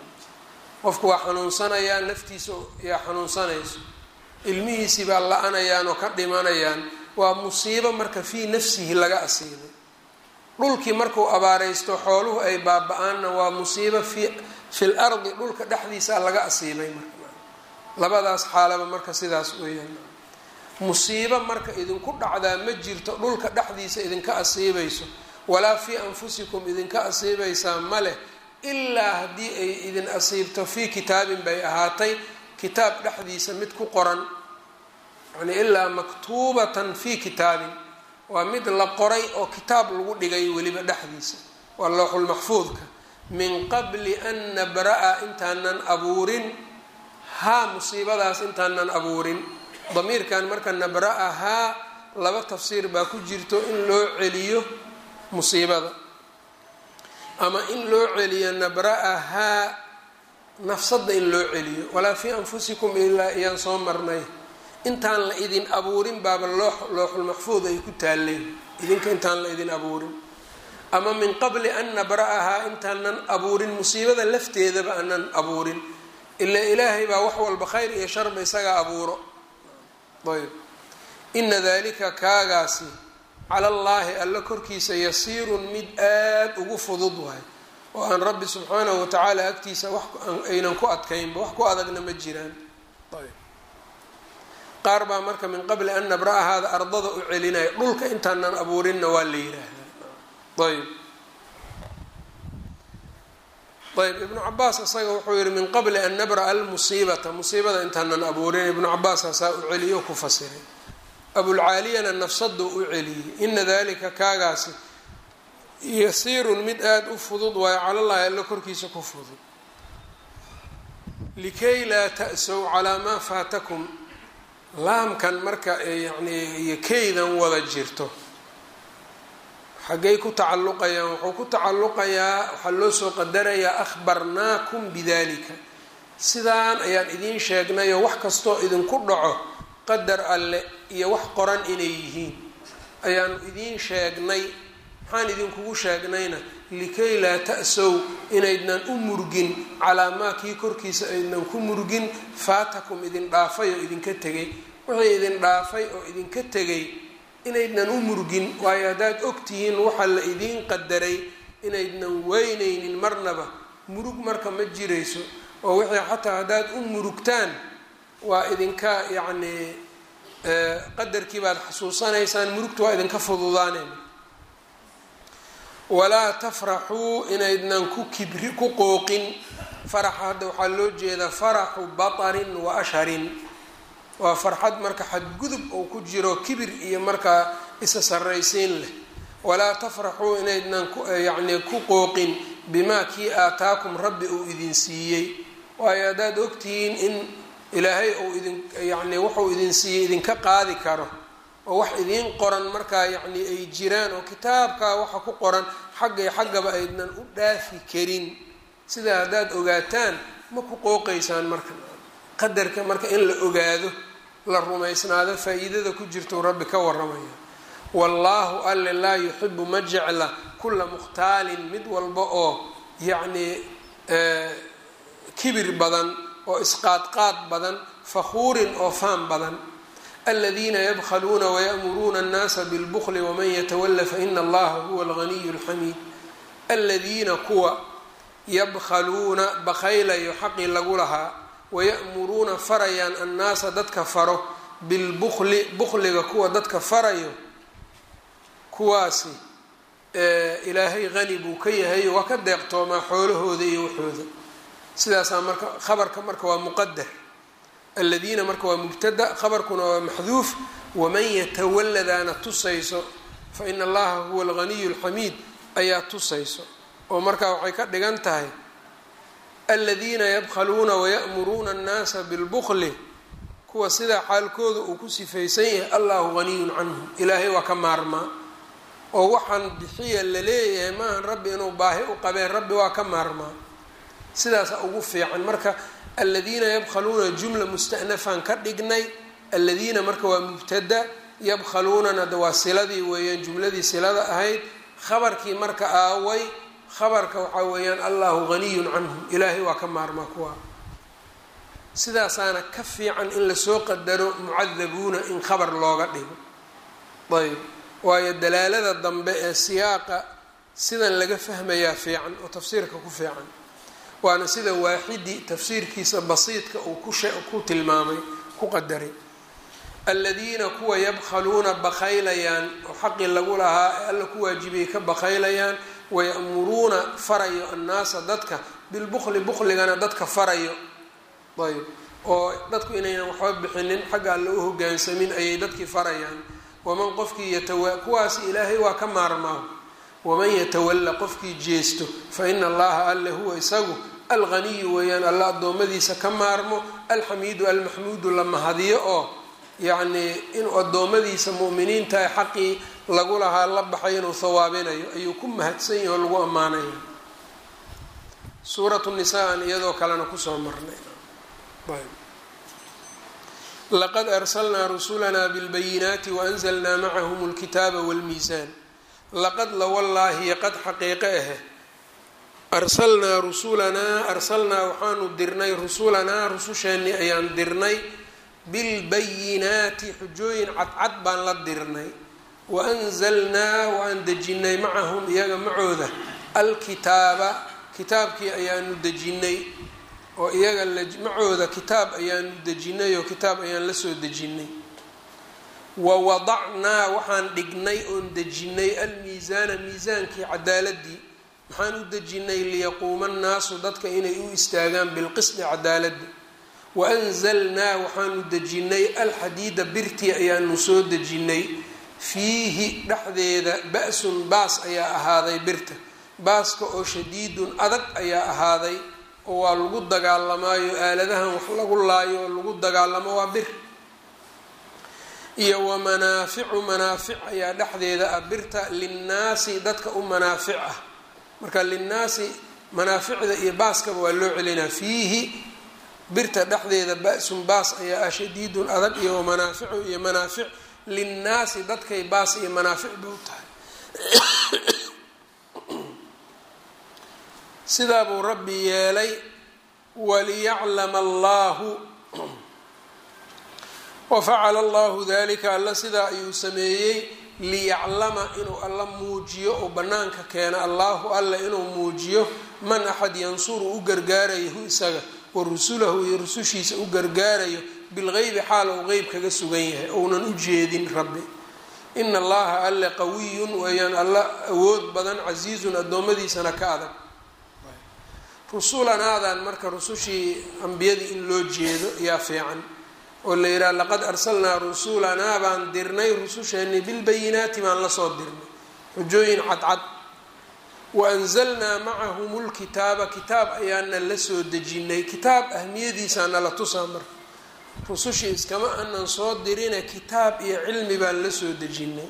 qofku waa xanuunsanayaa naftiisa yaa xanuunsanayso ilmihiisii baa la-anayaan oo ka dhimanayaan waa musiibo marka fii nafsihi laga asiibay dhulkii markuu abaaraysto xooluhu ay baaba-aanna waa musiibo fi fil ardi dhulka dhexdiisa laga asiibay marka labadaas xaalaba marka sidaas weeyaan musiibo marka idinku dhacdaa ma jirto dhulka dhexdiisa idinka asiibayso walaa fii anfusikum idinka asiibaysaa ma leh ilaa haddii ay idin asiibto fii kitaabin bay ahaatay kitaab dhexdiisa mid ku qoran yani ilaa maktuubatan fii kitaabin waa mid la qoray oo kitaab lagu dhigay weliba dhexdiisa waa looxulmaxfuudka min qabli an nabra-a intaanan abuurin haa musiibadaas intaanan abuurin damiirkan marka nabra-a haa laba tafsiir baa ku jirto in loo celiyo musiibada ama in loo celiyo nabra-a haa nafsadda in loo celiyo walaa fii anfusikum ilaa iyaan soo marnay intaan la idin abuurin baaba loo looxulmaxfuud ay ku taaleen idinka intaan la idin abuurin ama min qabli an nabra-ahaa intaanan abuurin musiibada lafteedaba aanan abuurin ilaa ilaahay baa wax walba khayr iyo sharba isagaa abuuro ayb ina dalika kaagaasi cala allaahi alla korkiisa yasiirun mid aada ugu fudud waay oo aan rabbi subxaanahu watacaala agtiisa wax aynan ku adkaynba wax ku adagna ma jiraan qaar baa marka min qabli an nabra-ahaada ardada u celinaya dhulka intaanan abuurinna waa la yiraahdaa ayb ayb ibnu cabaas isaga wuxuu yihi min qabli an nabra-a almusiibata musiibada intaanan abuurin ibnu cabaas hasaa u celiyo ku fasiray abulcaaliyana nafsaduu u celiyey ina dalika kaagaasi yasiirun mid aada u fudud waayo calallaahi allo korkiisa ku fudud likay laa ta'sow calaa maa faatakum laamkan marka yani iyo keydan wada jirto xaggay ku tacalluqayaan wuxuu ku tacalluqayaa waxaa loo soo qadarayaa akhbarnaakum bidalika sidaan ayaan idiin sheegnayoo wax kastoo idinku dhaco qadar alle iyo wax qoran inay yihiin ayaanu idiin sheegnay maxaan idinkugu sheegnayna likay laa ta'sow inaydnan u murgin calaa maa kii korkiisa aydnan ku murgin faatakum idin dhaafay oo idinka tegay wixii idin dhaafay oo idinka tegay inaydnan u murgin waayo haddaad ogtihiin waxaa la idiin qadaray inaydnan weynaynin marnaba murug marka ma jirayso oo wixii xataa haddaad u murugtaan waa idinka yacnii qadarkii baad xasuusanaysaan murugta waa idinka fududaaneen walaa tafraxuu inaydnan ku kibri ku qooqin faraxa hadda waxaa loo jeedaa faraxu batarin wa asharin waa farxad marka xadgudub oo ku jiro kibir iyo markaa isa sarraysiin leh walaa tafraxuu inaydnan yacnii ku qooqin bimaa kii aataakum rabbi uu idin siiyey waayo haddaad ogtihiin in ilaahay uu idin yacnii wuxuu idin siiyey idinka qaadi karo oo wax idiin qoran markaa yacnii ay jiraan oo kitaabkaa waxa ku qoran xaggay xaggaba aydnan u dhaafi karin sidaa haddaad ogaataan ma ku qooqaysaan marka qadarka marka in la ogaado la rumaysnaado faa-iidada ku jirtou rabbi ka waramaya wallaahu alle laa yuxibu ma jecla kulla mukhtaalin mid walba oo yacnii kibir badan oo isqaadqaad badan fakhuurin oo faan badan aladiina yabkhaluuna wayamuruuna annaasa bilbukli waman yatawala faina allaha huwa alganiyu alxamiid aladiina kuwa yabkhaluuna bakhaylayo xaqii lagu lahaa waya'muruuna farayaan annaasa dadka faro bilbukli bukliga kuwa dadka farayo kuwaasi ilaahay hani buu ka yahay waa ka deeqtoomaa xoolahooda iyo waxooda sidaasaa marka khabarka marka waa muqadar aladiina marka waa mubtada khabarkuna waa maxduuf waman yatawaladaana tusayso fa ina allaha huwa alganiyu alxamiid ayaa tusayso oo markaa waxay ka dhigan tahay aladiina yabkhaluuna wayamuruuna annaasa bilbukli kuwa sidaa xaalkooda uu ku sifaysan yahay allahu ganiyun canhum ilaahay waa ka maarmaa oo waxaan bixiya la leeyahay maahan rabbi inuu baahi u qabeen rabbi waa ka maarmaa sidaasa ugu fiican marka aladiina yabkhaluuna jumla mustanafan ka dhignay aladiina marka waa mubtada yabkhaluunana de waa siladii weeyaan jumladii silada ahayd khabarkii marka aaway khabarka waxaa weeyaan allahu ganiyun canhum ilaahay waa ka maarmaa kuwa sidaasaana ka fiican in lasoo qadaro mucadabuuna in khabar looga dhigo ayb waayo dalaalada dambe ee siyaaqa sidan laga fahmayaa fiican oo tafsiirka ku fiican waana sida waaxidi tafsiirkiisa basiidka uu ku tilmaamay ku qadaray aladiina kuwa yabkhaluuna bakhaylayaan oo xaqii lagu lahaa ee alla ku waajibiyay ka bakhaylayaan wayamuruuna farayo annaasa dadka bilbukli bukligana dadka farayo ayb oo dadku inaynan waxba bixinin xagga alla u hogaansamin ayay dadkii farayaan waman qofkii yatawa kuwaas ilaahay waa ka maarmaa waman yatawalla qofkii jeesto fa ina allaha alle huwa isagu alganiyu weeyaan alla addoommadiisa ka maarmo alxamiidu almaxmuudu la mahadiyo oo yacnii inuu addoommadiisa mu'miniintaha xaqii lagu lahaa la baxay inuu hawaabinayo ayuu ku mahadsan yahi oo lagu ammaanaya suuratu nisaan iyadoo kalena kusoo marnay laqad arsalnaa rusulanaa bilbayinaati waanzalnaa macahum alkitaaba walmiisaan laqad lawallaahi qad xaqiiqe ahe arsalnaa rusulanaa arsalnaa waxaanu dirnay rusulanaa rususheennii ayaan dirnay bilbayinaati xujooyin cadcad baan la dirnay waanzalnaa waan dejinay macahum iyaga macooda alkitaaba kitaabkii ayaanu dejinay oo iyaga macooda kitaab ayaanu dejinay oo kitaab ayaan la soo dejinay wa wadacnaa waxaan dhignay oon dejinay almiisaana miisaankii cadaaladii maxaan u dejinay liyaquuma annaasu dadka inay u istaagaan bilqisdi cadaaladii waanzalnaa waxaanu dejinay alxadiida birtii ayaanu soo dejinay fiihi dhexdeeda ba-sun baas ayaa ahaaday birta baaska oo shadiidun adag ayaa ahaaday oo waa lagu dagaalamaayo aaladahan wax lagu laayo oo lagu dagaalamo waa bir iyo wa manaaficu manaafic ayaa dhexdeeda ah birta linnaasi dadka u manaafic ah marka linnaasi manaaficda iyo baaskaba waa loo celinaa fiihi birta dhexdeeda ba-sun baas ayaa ah shadiidun adag iyo wamanaaficu iyo manaafic linnaasi dadkay baas iyo manaafic ba u tahay sidaa buu rabbi yeelay waliyaclama allahu wafacala allahu dalika alla sidaa ayuu sameeyey liyaclama inuu alla muujiyo oo bannaanka keena allahu alla inuu muujiyo man axad yansuru u gargaarayo hu isaga wa rusulahu iyo rusushiisa u gargaarayo bilgeybi xaal ou qeyb kaga sugan yahay ounan u jeedin rabbi ina allaha alle qawiyun weeyaan alla awood badan casiizun addoommadiisana ka adag rusulanaadan marka rusushii ambiyadii in loo jeedo ayaa fiican oo la yidhaha laqad arsalnaa rusulanaa baan dirnay rususheennii bilbayinaati baan lasoo dirnay xujooyin cadcad wa anzalnaa macahum lkitaaba kitaab ayaana la soo dejinay kitaab ahmiyadiisaana la tusaa marka rusushii iskama anan soo dirine kitaab iyo cilmi baan la soo dejinay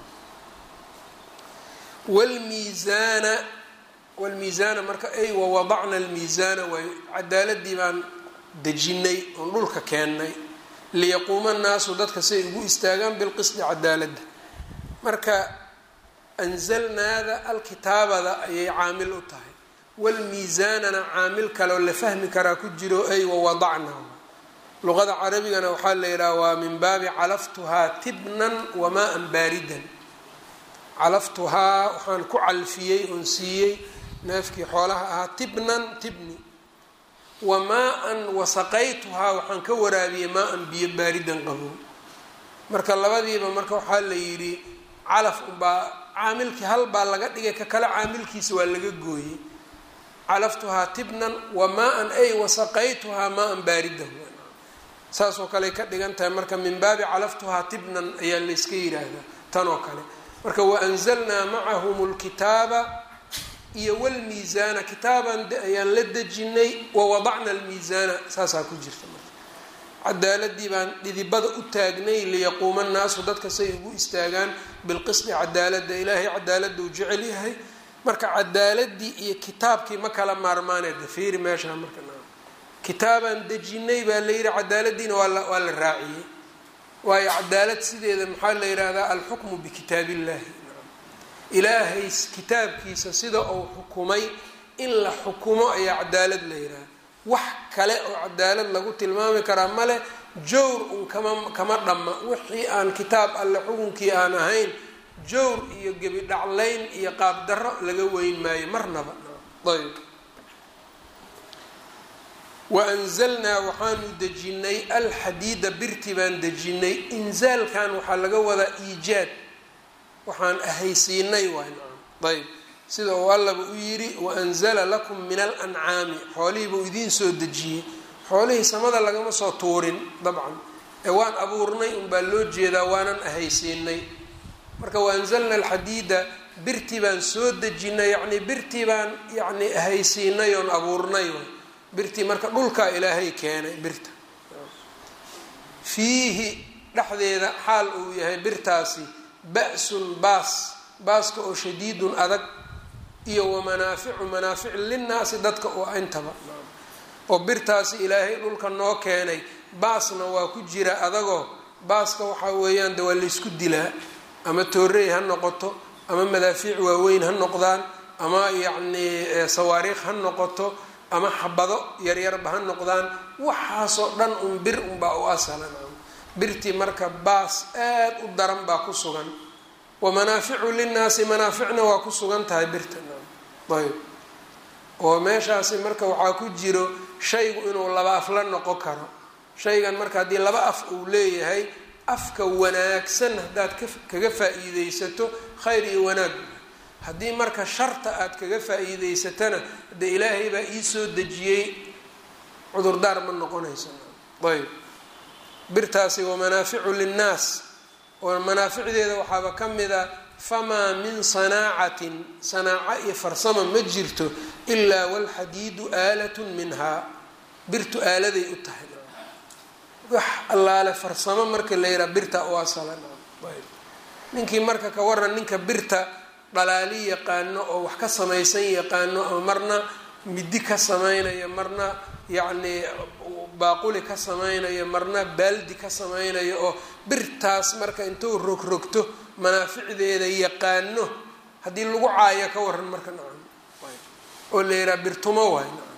wlmiisaana wlmiisaana marka ay wawadacna almiisaana waay cadaaladii baan dejinay oon dhulka keennay liyaquuma annaasu dadka siay ugu istaagaan bilqisdi cadaaladda marka anzalnaada alkitaabada ayay caamil u tahay walmiisaanana caamil kaleoo la fahmi karaa ku jiro ay wawadacna luqada carabigana waxaa la yidhaha waa min baabi calaftuhaa tibnan wamaa-an baaridan calaftuhaa waxaan ku calfiyey oon siiyey neefkii xoolaha ahaa tibnan tibni wamaa-an wasaqaytuhaa waxaan ka waraabiyey maa-an biyo baaridan qabow marka labadiiba marka waxaa la yidhi calaf unbaa caamilkii hal baa laga dhigay ka kale caamilkiisa waa laga gooyey calaftuhaa tibnan wamaa-an ay wasaqaytuhaa maa-an baaridan saasoo kaley ka dhigan tahay marka min baabi calaftuhaa tibnan ayaa layska yidhaahdaa tan oo kale marka waanzalnaa macahum lkitaaba iyo wlmiisaana kitaaban ayaan la dejinay wawadacna almiisaana saasaa ku jirta marka cadaaladii baan dhidibada u taagnay liyaquuma annaasu dadka say ugu istaagaan bilqisdi cadaalada ilaahay cadaaladuu jecel yahay marka cadaaladii iyo kitaabkii ma kala maarmaaneeda fiiri meeshaa marka kitaabaan dejinay baa la yidhi cadaaladiina waa la raaciyey waayo cadaalad sideeda maxaa la yidhaahdaa alxukmu bikitaab illahi ilaahay kitaabkiisa sida uu xukumay in la xukumo ayaa cadaalad la yidhaha wax kale oo cadaalad lagu tilmaami karaa male jawr un kama kama dhamma wixii aan kitaab alle xukunkii aan ahayn jawr iyo gebi dhaclayn iyo qaabdarro laga weyn maayo marnaba ayb waanzalnaa waxaanu dejinay alxadiida birti baan dejinay inzaalkan waxaa laga wadaa iijaad waxaan ahaysiinay waay ayb sida uu allaba u yidhi waanzala lakum min alancaami xoolihiibuu idiin soo dejiyey xoolihii samada lagama soo tuurin dabcan ee waan abuurnay unbaa loo jeedaa waanan ahaysiinay marka waanzalna alxadiida birtii baan soo dejinay yacnii birtii baan yacni ahaysiinay oon abuurnay birtii marka dhulkaa ilaahay keenay birta fiihi dhexdeeda xaal uu yahay birtaasi ba-sun baas baaska oo shadiidun adag iyo wamanaaficu manaafic linnaasi dadka oo intaba oo birtaasi ilaahay dhulka noo keenay baasna waa ku jira adagoo baaska waxaa weeyaan de waa laysku dilaa ama toorey ha noqoto ama madaafiic waaweyn ha noqdaan ama yacnii sawaariikh ha noqoto ama xabado yaryarba ha noqdaan waxaasoo dhan un bir unbaa u asalan birtii marka baas aad u daran baa ku sugan wamanaaficu linnaasi manaaficna waa ku sugan tahay birta ayb oo meeshaasi marka waxaa ku jiro shaygu inuu laba af la noqon karo shaygan marka haddii laba af uu leeyahay afka wanaagsan haddaad kaga faa-iideysato khayr iyo wanaag haddii marka sharta aad kaga faa-iideysatana de ilaahay baa iisoo dejiyey cudurdaar ma noqonayso ayb birtaasi wamanaaficu linnaas oo manaaficdeeda waxaaba ka mid a famaa min sanaacatin sanaaco iyo farsama ma jirto ilaa walxadiidu aalatun minhaa birtu aaladay u tahay wax allaale farsamo marka la yihaha birta u asala ninkii marka ka waran ninka birta dhalaali yaqaano oo wax ka samaysan yaqaano oo marna midi ka samaynayo marna yacni baaquli ka samaynayo marna baaldi ka samaynayo oo birtaas marka intuu rogrogto manaaficdeeda yaqaano haddii lagu caayo ka waran marka nacam oo la yihaha bir tumo waay nacam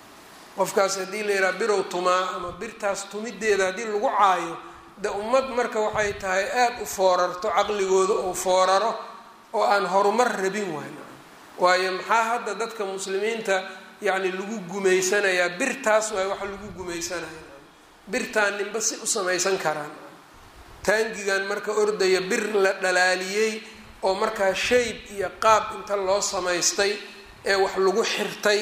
qofkaas haddii la yihaha birow tumaa ama birtaas tumideeda haddii lagu caayo de ummad marka waxay tahay aada u foorarto caqligooda oo fooraro oo aan horumar rabin waay nacam waayo maxaa hadda dadka muslimiinta yacni lagu gumaysanayaa birtaas waay waxa lagu gumaysanaya birtaan ninba si u samaysan karaan taangigan marka ordaya bir la dhalaaliyey oo markaa shayb iyo qaab inta loo samaystay ee wax lagu xirtay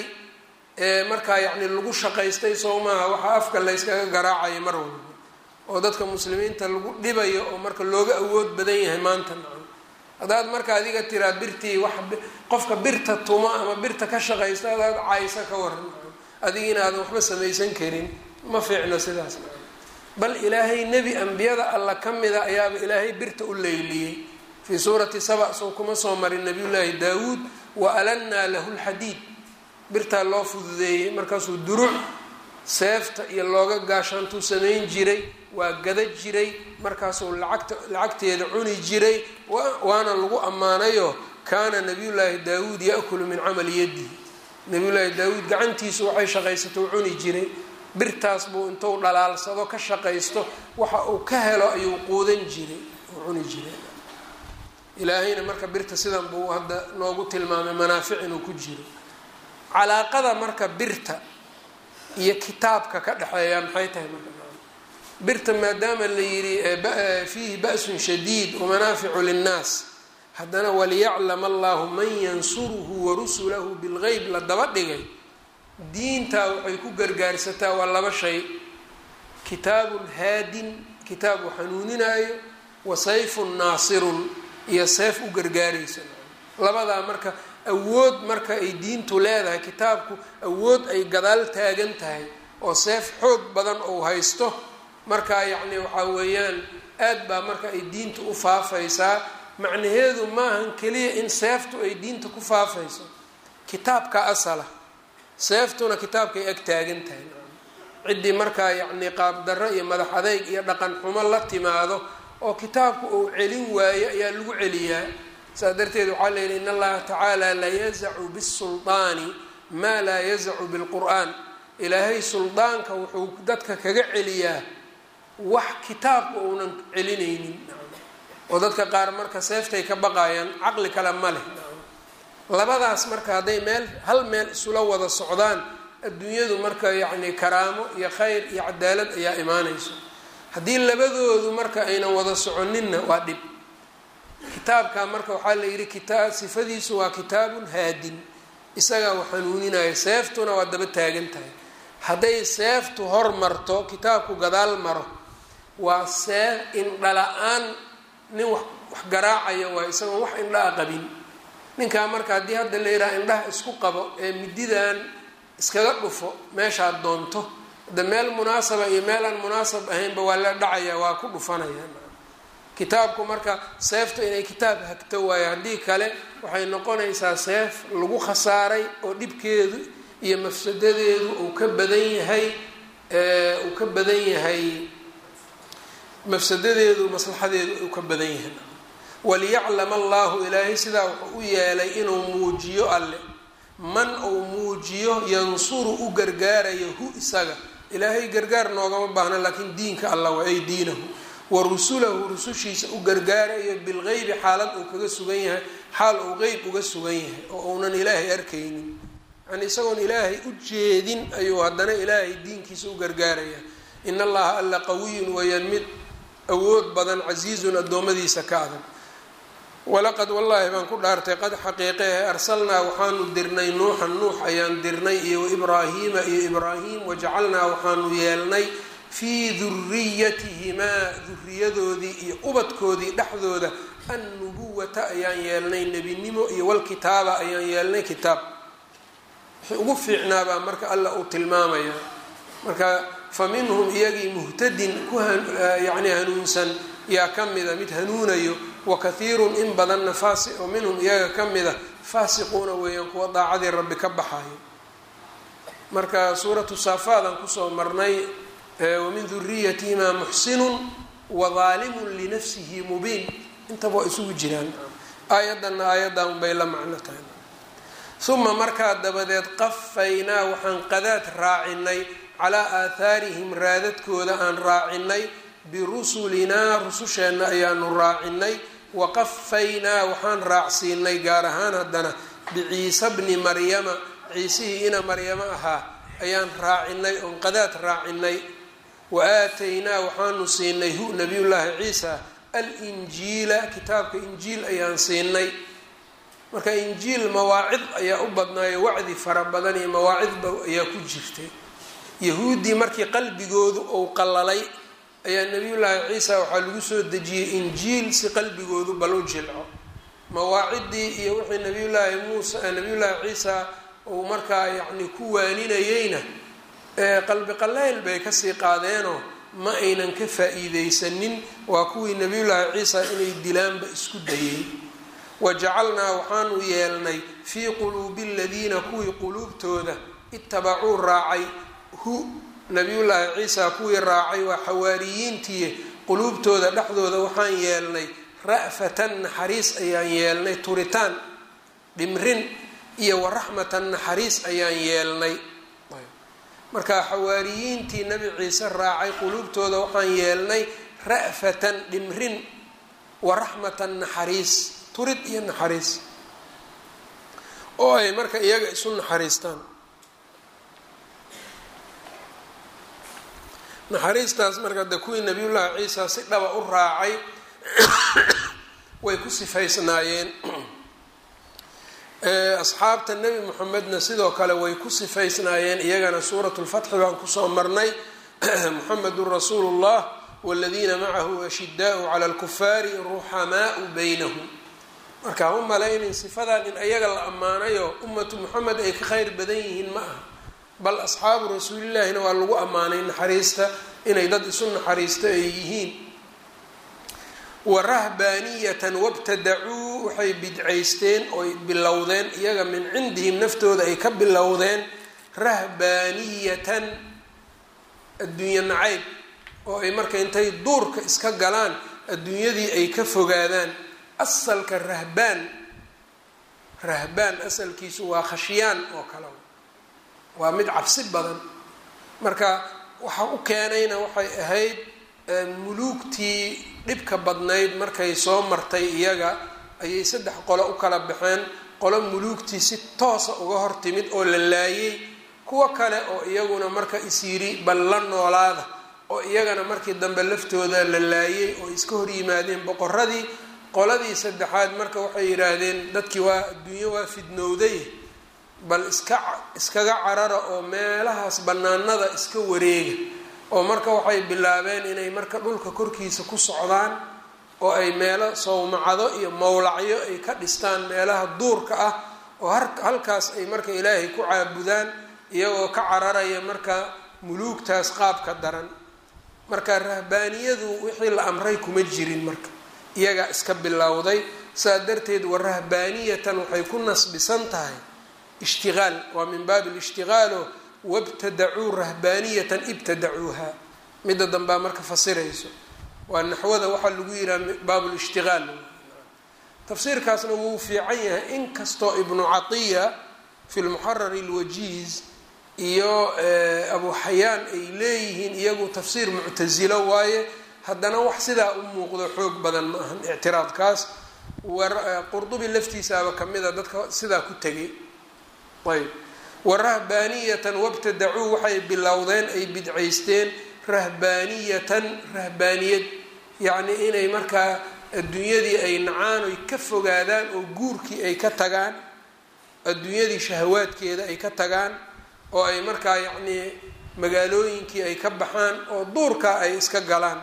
ee markaa yacni lagu shaqaystay soo maaha waxaa afka la yskaga garaacayo mar walba oo dadka muslimiinta lagu dhibayo oo marka looga awood badan yahay maanta nacam haddaad marka adiga tiraa birtii wax qofka birta tumo ama birta ka shaqaysta adaad caysa ka waran adigina aadan waxba samaysan karin ma fiicno sidaas bal ilaahay nebi ambiyada alla ka mida ayaaba ilaahay birta u leyliyey fii suurati saba soo kuma soo marin nabiyullaahi daawuud wa alannaa lahu lxadiid birtaa loo fududeeyey markaasuu duruc seefta iyo looga gaashaantuu samayn jiray waa gada jiray markaasuu lacagta lacagteeda cuni jiray waana lagu ammaanayo kaana nabiyullaahi daawuud ya-kulu min camali yadihi nabiyullaahi daawuud gacantiisu waxay shaqaysato cuni jiray birtaas buu intuu dhalaalsado ka shaqaysto waxa uu ka helo ayuu quudan jiray uu cuni jiray ilaahayna marka birta sidan buu hadda noogu tilmaamay manaafic inuu ku jiro calaaqada marka birta iyo kitaabka ka dhexeeya maxay tahay marka birta maadaama la yidhi fiihi ba'sun shadiid wamanaaficu linnaas haddana waliyaclam allahu man yansuruhu warusulahu bilgeyb la daba dhigay diintaa waxay ku gargaarsataa waa laba shay kitaabun haadin kitaab uu xanuuninaayo wa sayfun naasirun iyo seef u gargaaraysa labadaa marka awood marka ay diintu leedahay kitaabku awood ay gadaal taagan tahay oo seef xoog badan ou haysto markaa yacni waxaa weeyaan aad baa marka ay diinta u faafaysaa macnaheedu maahan keliya in seeftu ay diinta ku faafayso kitaabka asala seeftuna kitaabkay ag taagan tahay ciddii markaa yacni qaabdarro iyo madax adeyg iyo dhaqan xumo la timaado oo kitaabku uu celin waayo ayaa lagu celiyaa saas darteed waxaa la yidhi in allaha tacaala la yazacu bisuldaani maa laa yazacu bilqur'aan ilaahay suldaanka wuxuu dadka kaga celiyaa wax kitaabka uunan celinaynin oo dadka qaar marka seeftay ka baqayaan caqli kale ma leh labadaas marka hadday meel hal meel isula wada socdaan adduunyadu marka yacni karaamo iyo khayr iyo cadaalad ayaa imaanayso haddii labadoodu marka aynan wada soconinna waa dhib kitaabka marka waxaa la yidhi kitaa sifadiisu waa kitaabun haadin isagaa u xanuuninaya seeftuna waa daba taagan tahay hadday seeftu hor marto kitaabku gadaal maro waa seef indhala-aan nin wax wax garaacayo waa isagoon wax indhaa qabin ninkaa marka haddii hadda la yidhaha indhaha isku qabo ee mididan iskaga dhufo meeshaad doonto de meel munaasaba iyo meel aan munaasab ahaynba waa la dhacaya waa ku dhufanaya kitaabku marka seeftu inay kitaab hagto waayo haddii kale waxay noqonaysaa seef lagu khasaaray oo dhibkeedu iyo mafsadadeedu uu ka badan yahay uu ka badan yahay mafsadadeedu maslaxadeedu uu ka badan yahay waliyaclam allahu ilaahay sidaa wuxuu u yeelay inuu muujiyo alle man uu muujiyo yansuru u gargaarayo hu isaga ilaahay gargaar noogama baahna laakiin diinka alla waa ay diinahu wa rusulahu rusushiisa u gargaarayo bilgeybi xaalad uu kaga sugan yahay xaal uu qeyb uga sugan yahay oo uunan ilaahay arkaynin yani isagoon ilaahay u jeedin ayuu haddana ilaahay diinkiisa u gargaaraya in allaha alla qawiyun weeyaan mid awood badan casiizun addoommadiisa ka adag walaqad wallaahi baan ku dhaartay qad xaqiiqehe arsalnaa waxaanu dirnay nuuxan nuux ayaan dirnay iyo waibraahiima iyo ibraahim wajacalnaa waxaanu yeelnay fii duriyatihimaa duriyadoodii iyo ubadkoodii dhexdooda annubuwata ayaan yeelnay nebinimo iyo walkitaaba ayaan yeelnay kitaab wixii ugu fiicnaabaa marka alla uu tilmaamaya marka fa minhum iyagii muhtadin ku yani hanuunsan yaa ka mida mid hanuunayo wakathiirun in badanna faasi oo minhum iyaga ka mida faasiquuna weeyaan kuwa daacadii rabbi ka baxayo marka suuratu saafaadan kusoo marnay wamin duriyatihimaa muxsinun wadaalimun linafsihi mubiin intaba waa isugu jiraan aayaddanna aayaddan bay la macno tahay uma markaa dabadeed qafaynaa waxaan qadaad raacinay calaa aathaarihim raadadkooda aan raacinay birusulinaa rususheenna ayaanu raacinay waqafaynaa waxaan raacsiinay gaar ahaan haddana biciisa bni maryama ciisihii ina maryamo ahaa ayaan raacinay oon qadaad raacinay wa aataynaa waxaanu siinay hu nabiyullaahi ciisa alinjiila kitaabka injiil ayaan siinay marka injiil mawaacid ayaa u badnaayo wacdi fara badan iyo mawaacidba ayaa ku jirtay yahuuddii markii qalbigoodu uu qallalay ayaa nabiyullaahi ciisa waxaa lagu soo dejiyey injiil si qalbigoodu bal u jilco mawaaciddii iyo wixii nabiyullaahi muusa nabiyullaahi ciisa uu markaa yacni ku waaninayeyna qalbi qallayl bay kasii qaadeenoo ma aynan ka faa-iideysanin waa kuwii nabiyullaahi ciisa inay dilaanba isku dayey wajacalnaa waxaanu yeelnay fii quluubi aladiina kuwii quluubtooda itabacuu raacay hu nabiyullaahi ciisa kuwii raacay waa xawaariyiintii quluubtooda dhexdooda waxaan yeelnay ra'fatan naxariis ayaan yeelnay turitaan dhimrin iyo waraxmatan naxariis ayaan yeelnay marka xawaariyiintii nabi ciise raacay quluubtooda waxaan yeelnay ra'fatan dhimrin waraxmatan naxariis turid iyo naxariis oo ay marka iyaga isu naxariistaan naxariistaas marka de kuwii nabiyullaahi ciisa si dhaba u raacay way ku sifaysnaayeen asxaabta nebi moxamedna sidoo kale way ku sifaysnaayeen iyagana suuratu lfatxi baan kusoo marnay muxamedun rasuulu llah waladiina macahu ashidaau cala alkufaari ruxamaau baynahum marka ha u malaynin sifadan in ayaga la ammaanayo ummatu moxamed ay ka kheyr badan yihiin ma aha bal asxaabu rasuulillaahina waa lagu ammaanay naxariista inay dad isu naxariisto ay yihiin wa rahbaaniyatan wabtadacuu waxay bidcaysteen oy bilowdeen iyaga min cindihim naftooda ay ka bilowdeen rahbaaniyatan adduunye nacayb oo ay marka intay duurka iska galaan adduunyadii ay ka fogaadaan asalka rahbaan rahbaan asalkiisu waa khashyaan oo kale waa mid cabsi badan marka waxa u keenayna waxay ahayd muluugtii dhibka badnayd markay soo martay iyaga ayay saddex qolo u kala baxeen qolo muluugtii si toosa uga hor timid oo la laayay kuwo kale oo iyaguna marka isyiri bal la noolaada oo iyagana markii dambe laftooda la laayay oo iska hor yimaadeen boqoradii qoladii saddexaad marka waxay yidhaahdeen dadkii waa adduunyo waa fidnowday bal iska iskaga carara oo meelahaas bannaanada iska wareega oo marka waxay bilaabeen inay marka dhulka korkiisa ku socdaan oo ay meelo sawmacado iyo mowlacyo ay ka dhistaan meelaha duurka ah oo halkaas ay marka ilaahay ku caabudaan iyagoo ka cararaya marka muluugtaas qaabka daran marka rahbaaniyadu wixii la amray kuma jirin marka iyagaa iska bilowday saa darteed wa rahbaaniyatan waxay ku nasbisan tahay ishtigaal waa min baabi lishtigaalo wabtadacuu rahbaaniyatan ibtadacuuha midda dambaa marka fasirayso waa naxwada waxaa lagu yihaha baabulishtigaal tafsiirkaasna wuu fiican yahay inkastoo ibnu catiya fi lmuxarari alwajiiz iyo abu xayaan ay leeyihiin iyagu tafsiir muctasilo waaye haddana wax sidaa u muuqdo xoog badan ma ahan ictiraadkaas qurdubi laftiisaaba kamid a dadka sidaa ku tegay ayb warahbaaniyatan wabtadacuu waxay bilowdeen ay bidcaysteen rahbaaniyatan rahbaaniyad yacnii inay markaa adduunyadii ay nacaan oy ka fogaadaan oo guurkii ay ka tagaan adduunyadii shahawaadkeeda ay ka tagaan oo ay markaa yacnii magaalooyinkii ay ka baxaan oo duurkaa ay iska galaan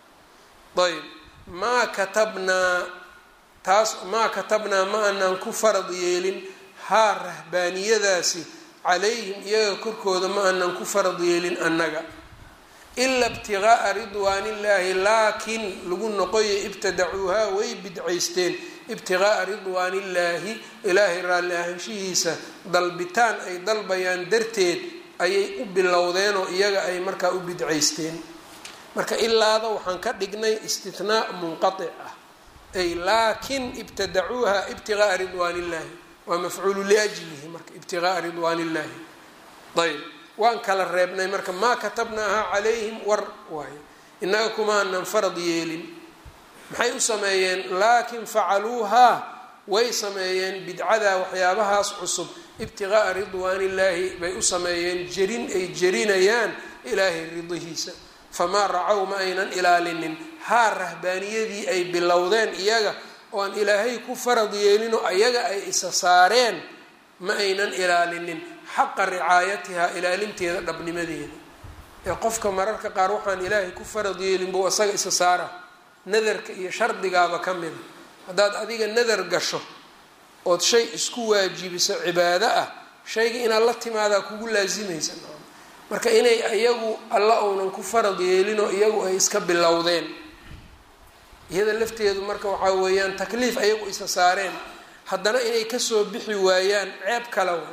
ayb maa katabnaa taas maa katabnaa ma anaan ku farad yeelin haa rahbaaniyadaasi calayhim iyaga korkooda ma aanan ku farad yeelin annaga ila ibtigaaa ridwaanillaahi laakiin lagu noqoya ibtadacuuhaa way bidcaysteen ibtigaaa ridwaanillaahi ilaahay raalli ahaanshihiisa dalbitaan ay dalbayaan darteed ayay u bilowdeenoo iyaga ay markaa u bidcaysteen marka ilaada waxaan ka dhignay istinaa munqaic ah ay laakin ibtadacuuha ibtigaaa ridwaanillaahi waa mafcuulu liajlihi marka ibtigaaa ridwaan illahi ayb waan kala reebnay marka maa katabnaaha calayhim war waayo innaga kumaanan farad yeelin maxay u sameeyeen laakin facaluuhaa way sameeyeen bidcada waxyaabahaas cusub ibtigaaa ridwaan illaahi bay u sameeyeen jerin ay jerinayaan ilaahay ridihiisa famaa racow ma aynan ilaalinin haa rahbaaniyadii ay bilowdeen iyaga oo aan ilaahay ku farad yeelinoo ayaga ay isa saareen ma aynan ilaalinin xaqa ricaayatihaa ilaalinteeda dhabnimadeeda ee qofka mararka qaar waxaan ilaahay ku farad yeelin buu isaga isa saara nadarka iyo shardigaaba ka mida haddaad adiga nadar gasho ood shay isku waajibiso cibaado ah shayga inaad la timaadaa kugu laasimaysa marka inay iyagu alla uunan ku farad yeelinoo iyagu ay iska bilowdeen iyada lafteedu marka waxaa weeyaan takliif ayagu isa saareen haddana inay kasoo bixi waayaan ceeb kale wa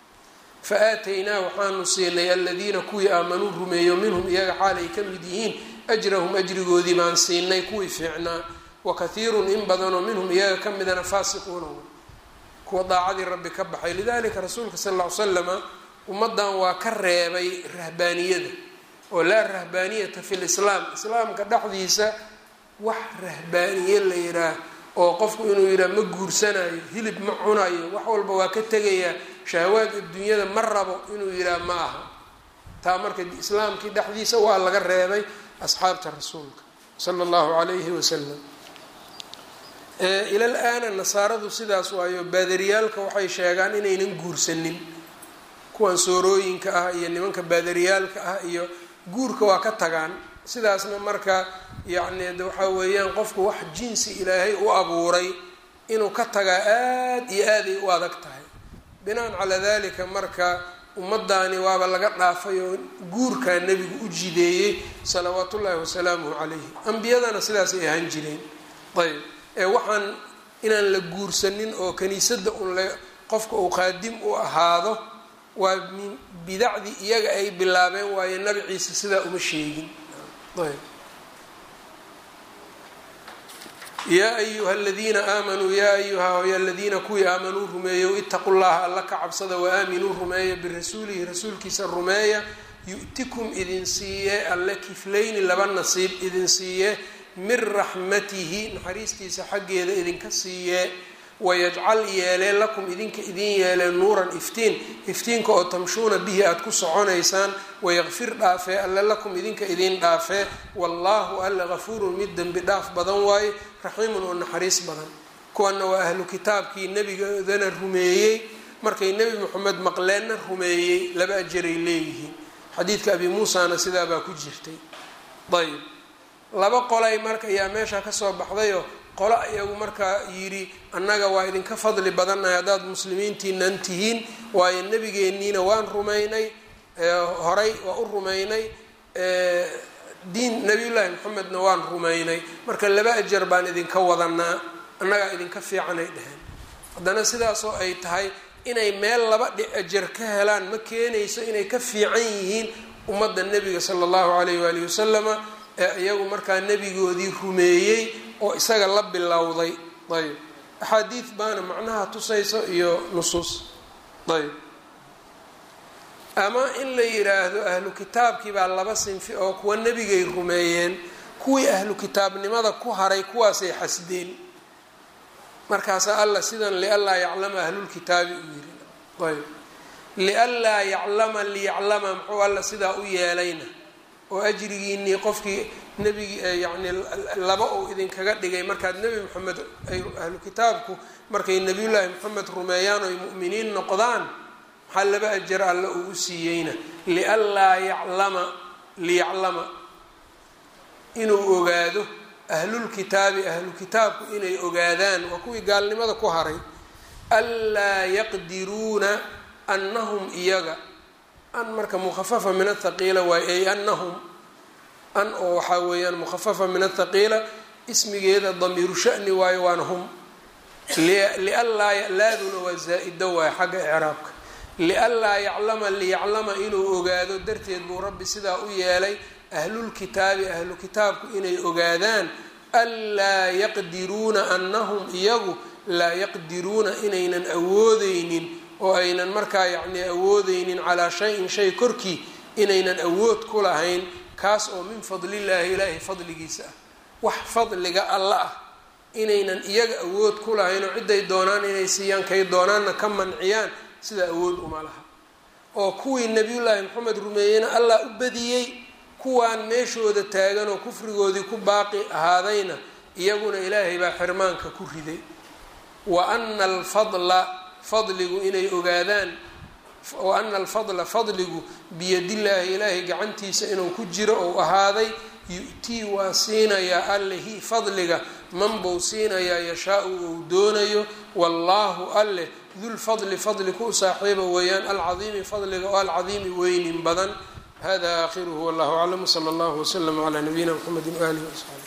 fa aataynaa waxaanu siinay aladiina kuwii aamanuu rumeeyo minhum iyaga xaal ay ka mid yihiin ajrahum ajrigoodii baan siinay kuwii fiicnaa wa kathiirun in badanoo minhum iyaga ka midana faasiquuna kuwa daacadii rabbi ka baxay lidalika rasuulka sal ll ly slama ummadan waa ka reebay rahbaaniyada oo laa rahbaaniyata fi lislaam islaamka dhexdiisa wax rahbaaniye la yidhaah oo qofku inuu yidhaah ma guursanayo hilib ma cunayo wax walba waa ka tegayaa shahawaad adduunyada ma rabo inuu yidhaah ma aha taa marka islaamkii dhexdiisa waa laga reebay asxaabta rasuulka sala allahu calayhi wasalam ilal aana nasaaradu sidaas waayo baadariyaalka waxay sheegaan inaynan guursanin kuwan soorooyinka ah iyo nimanka baadariyaalka ah iyo guurka waa ka tagaan sidaasna marka yacni de waxaa weeyaan qofku wax jinsi ilaahay u abuuray inuu ka tagaa aad iyo aaday u adag tahay binaan calaa dalika marka ummadaani waaba laga dhaafay oo guurkaa nebigu u jideeyey salawaat ullaahi wasalaamuhu calayhi ambiyadana sidaasay ahaan jireen ayb ee waxaan inaan la guursanin oo kaniisadda un la qofka uu qaadim u ahaado waa min bidacdii iyaga ay bilaabeen waayo nabi ciise sidaa uma sheegin ayb yaa ayuha aladiina aamanuu yaa ayuha ya aladiina kuwii aamanuu rumeeyow itaqu llaha alla ka cabsada waaaminuu rumeeya birasuulihi rasuulkiisa rumeeya yu'tikum idin siiye alle kiflayni laba nasiib idin siiye min raxmatihi naxariistiisa xaggeeda idinka siiye wayajcal yeelee lakum idinka idin yeelee nuuran iftiin iftiinka oo tamshuuna bihi aada ku soconaysaan wayaqfir dhaafee alle lakum idinka idin dhaafee wallaahu alle gafuurun mid dembi dhaaf badan waaye raxiimun oo naxariis badan kuwana waa ahlu kitaabkii nebigoodana rumeeyey markay nebi moxamed maqleenna rumeeyey laba ajaray leeyihiin xadiidka abi muusana sidaabaa ku jirtay ayb laba qolay marka ayaa meesha kasoo baxdayoo qolo iyagu markaa yidhi annaga waa idinka fadli badannahay haddaad muslimiintiinan tihiin waayo nebigeenniina waan rumaynay horay waa u rumaynay diin nabiyullaahi maxamedna waan rumaynay marka laba ajar baan idinka wadanaa annagaa idinka fiicanay dheheen haddana sidaasoo ay tahay inay meel laba dhi ajar ka helaan ma keenayso inay ka fiican yihiin ummadda nebiga sala allahu calayh waalihi wasalama ee iyagu markaa nebigoodii rumeeyey oo isaga la bilowday ayb axaadiid baana macnaha tusayso iyo nusuus ayb ama in la yidhaahdo ahlu kitaabkii baa laba sinfi oo kuwa nebigay rumeeyeen kuwii ahlu kitaabnimada ku haray kuwaasay xasdeen markaasaa alla sidan lianlaa yaclama ahlulkitaabi uu yiri ayb lianlaa yaclama liyaclama muxuu alla sidaa u yeelayna oo ajrigiinii qofkii nebigi yacni laba uu idinkaga dhigay markaad nebi moxamed ay ahlu kitaabku markay nebiyullaahi moxamed rumeeyaan oy mu'miniin noqdaan maxaa laba ajar alle uu u siiyeyna lianlaa yaclama liyaclama inuu ogaado ahlulkitaabi ahlu kitaabku inay ogaadaan waa kuwii gaalnimada ku haray anlaa yaqdiruuna annahum iyaga an marka mukhafafa min athaqiila waay ay anahum an oo waxaa weeyaan mukhafafa min athaqiila ismigeeda damiiru shani waayo waana hum lianlaa laaduna waa zaa-ido waayo xagga icraabka lianlaa yaclama liyaclama inuu ogaado darteed buu rabbi sidaa u yeelay ahlulkitaabi ahlu kitaabku inay ogaadaan anlaa yaqdiruuna annahum iyagu laa yaqdiruuna inaynan awoodeynin oo aynan markaa yacni awoodeynin calaa shayin shay korkii inaynan awood ku lahayn kaas oo min fadlillaahi ilaahi fadligiisa ah wax fadliga alla ah inaynan iyaga awood ku lahayn oo ciday doonaan inay siiyaan kay doonaanna ka manciyaan sida awood uma laha oo kuwii nebiyullaahi maxamed rumeeyeyna allah u badiyey kuwaan meeshooda taagan oo kufrigoodii ku baaqi ahaadayna iyaguna ilaahay baa xirmaanka ku riday wa ana alfadla fadligu inay ogaadaan wa ana alfadla fadligu biyadillaahi ilaahay gacantiisa inuu ku jiro ou ahaaday yu-tii waa siinayaa allehi fadliga man buu siinayaa yashaa-u ou doonayo wallaahu alleh dulfadli fadli ku saaxiiba weeyaan alcadiimi fadliga oo alcadiimi weynin badan hada aakhiruhu wallahu aclam wsala allahu wslama calaa nabiyina mxamedi waalihi wasaxbi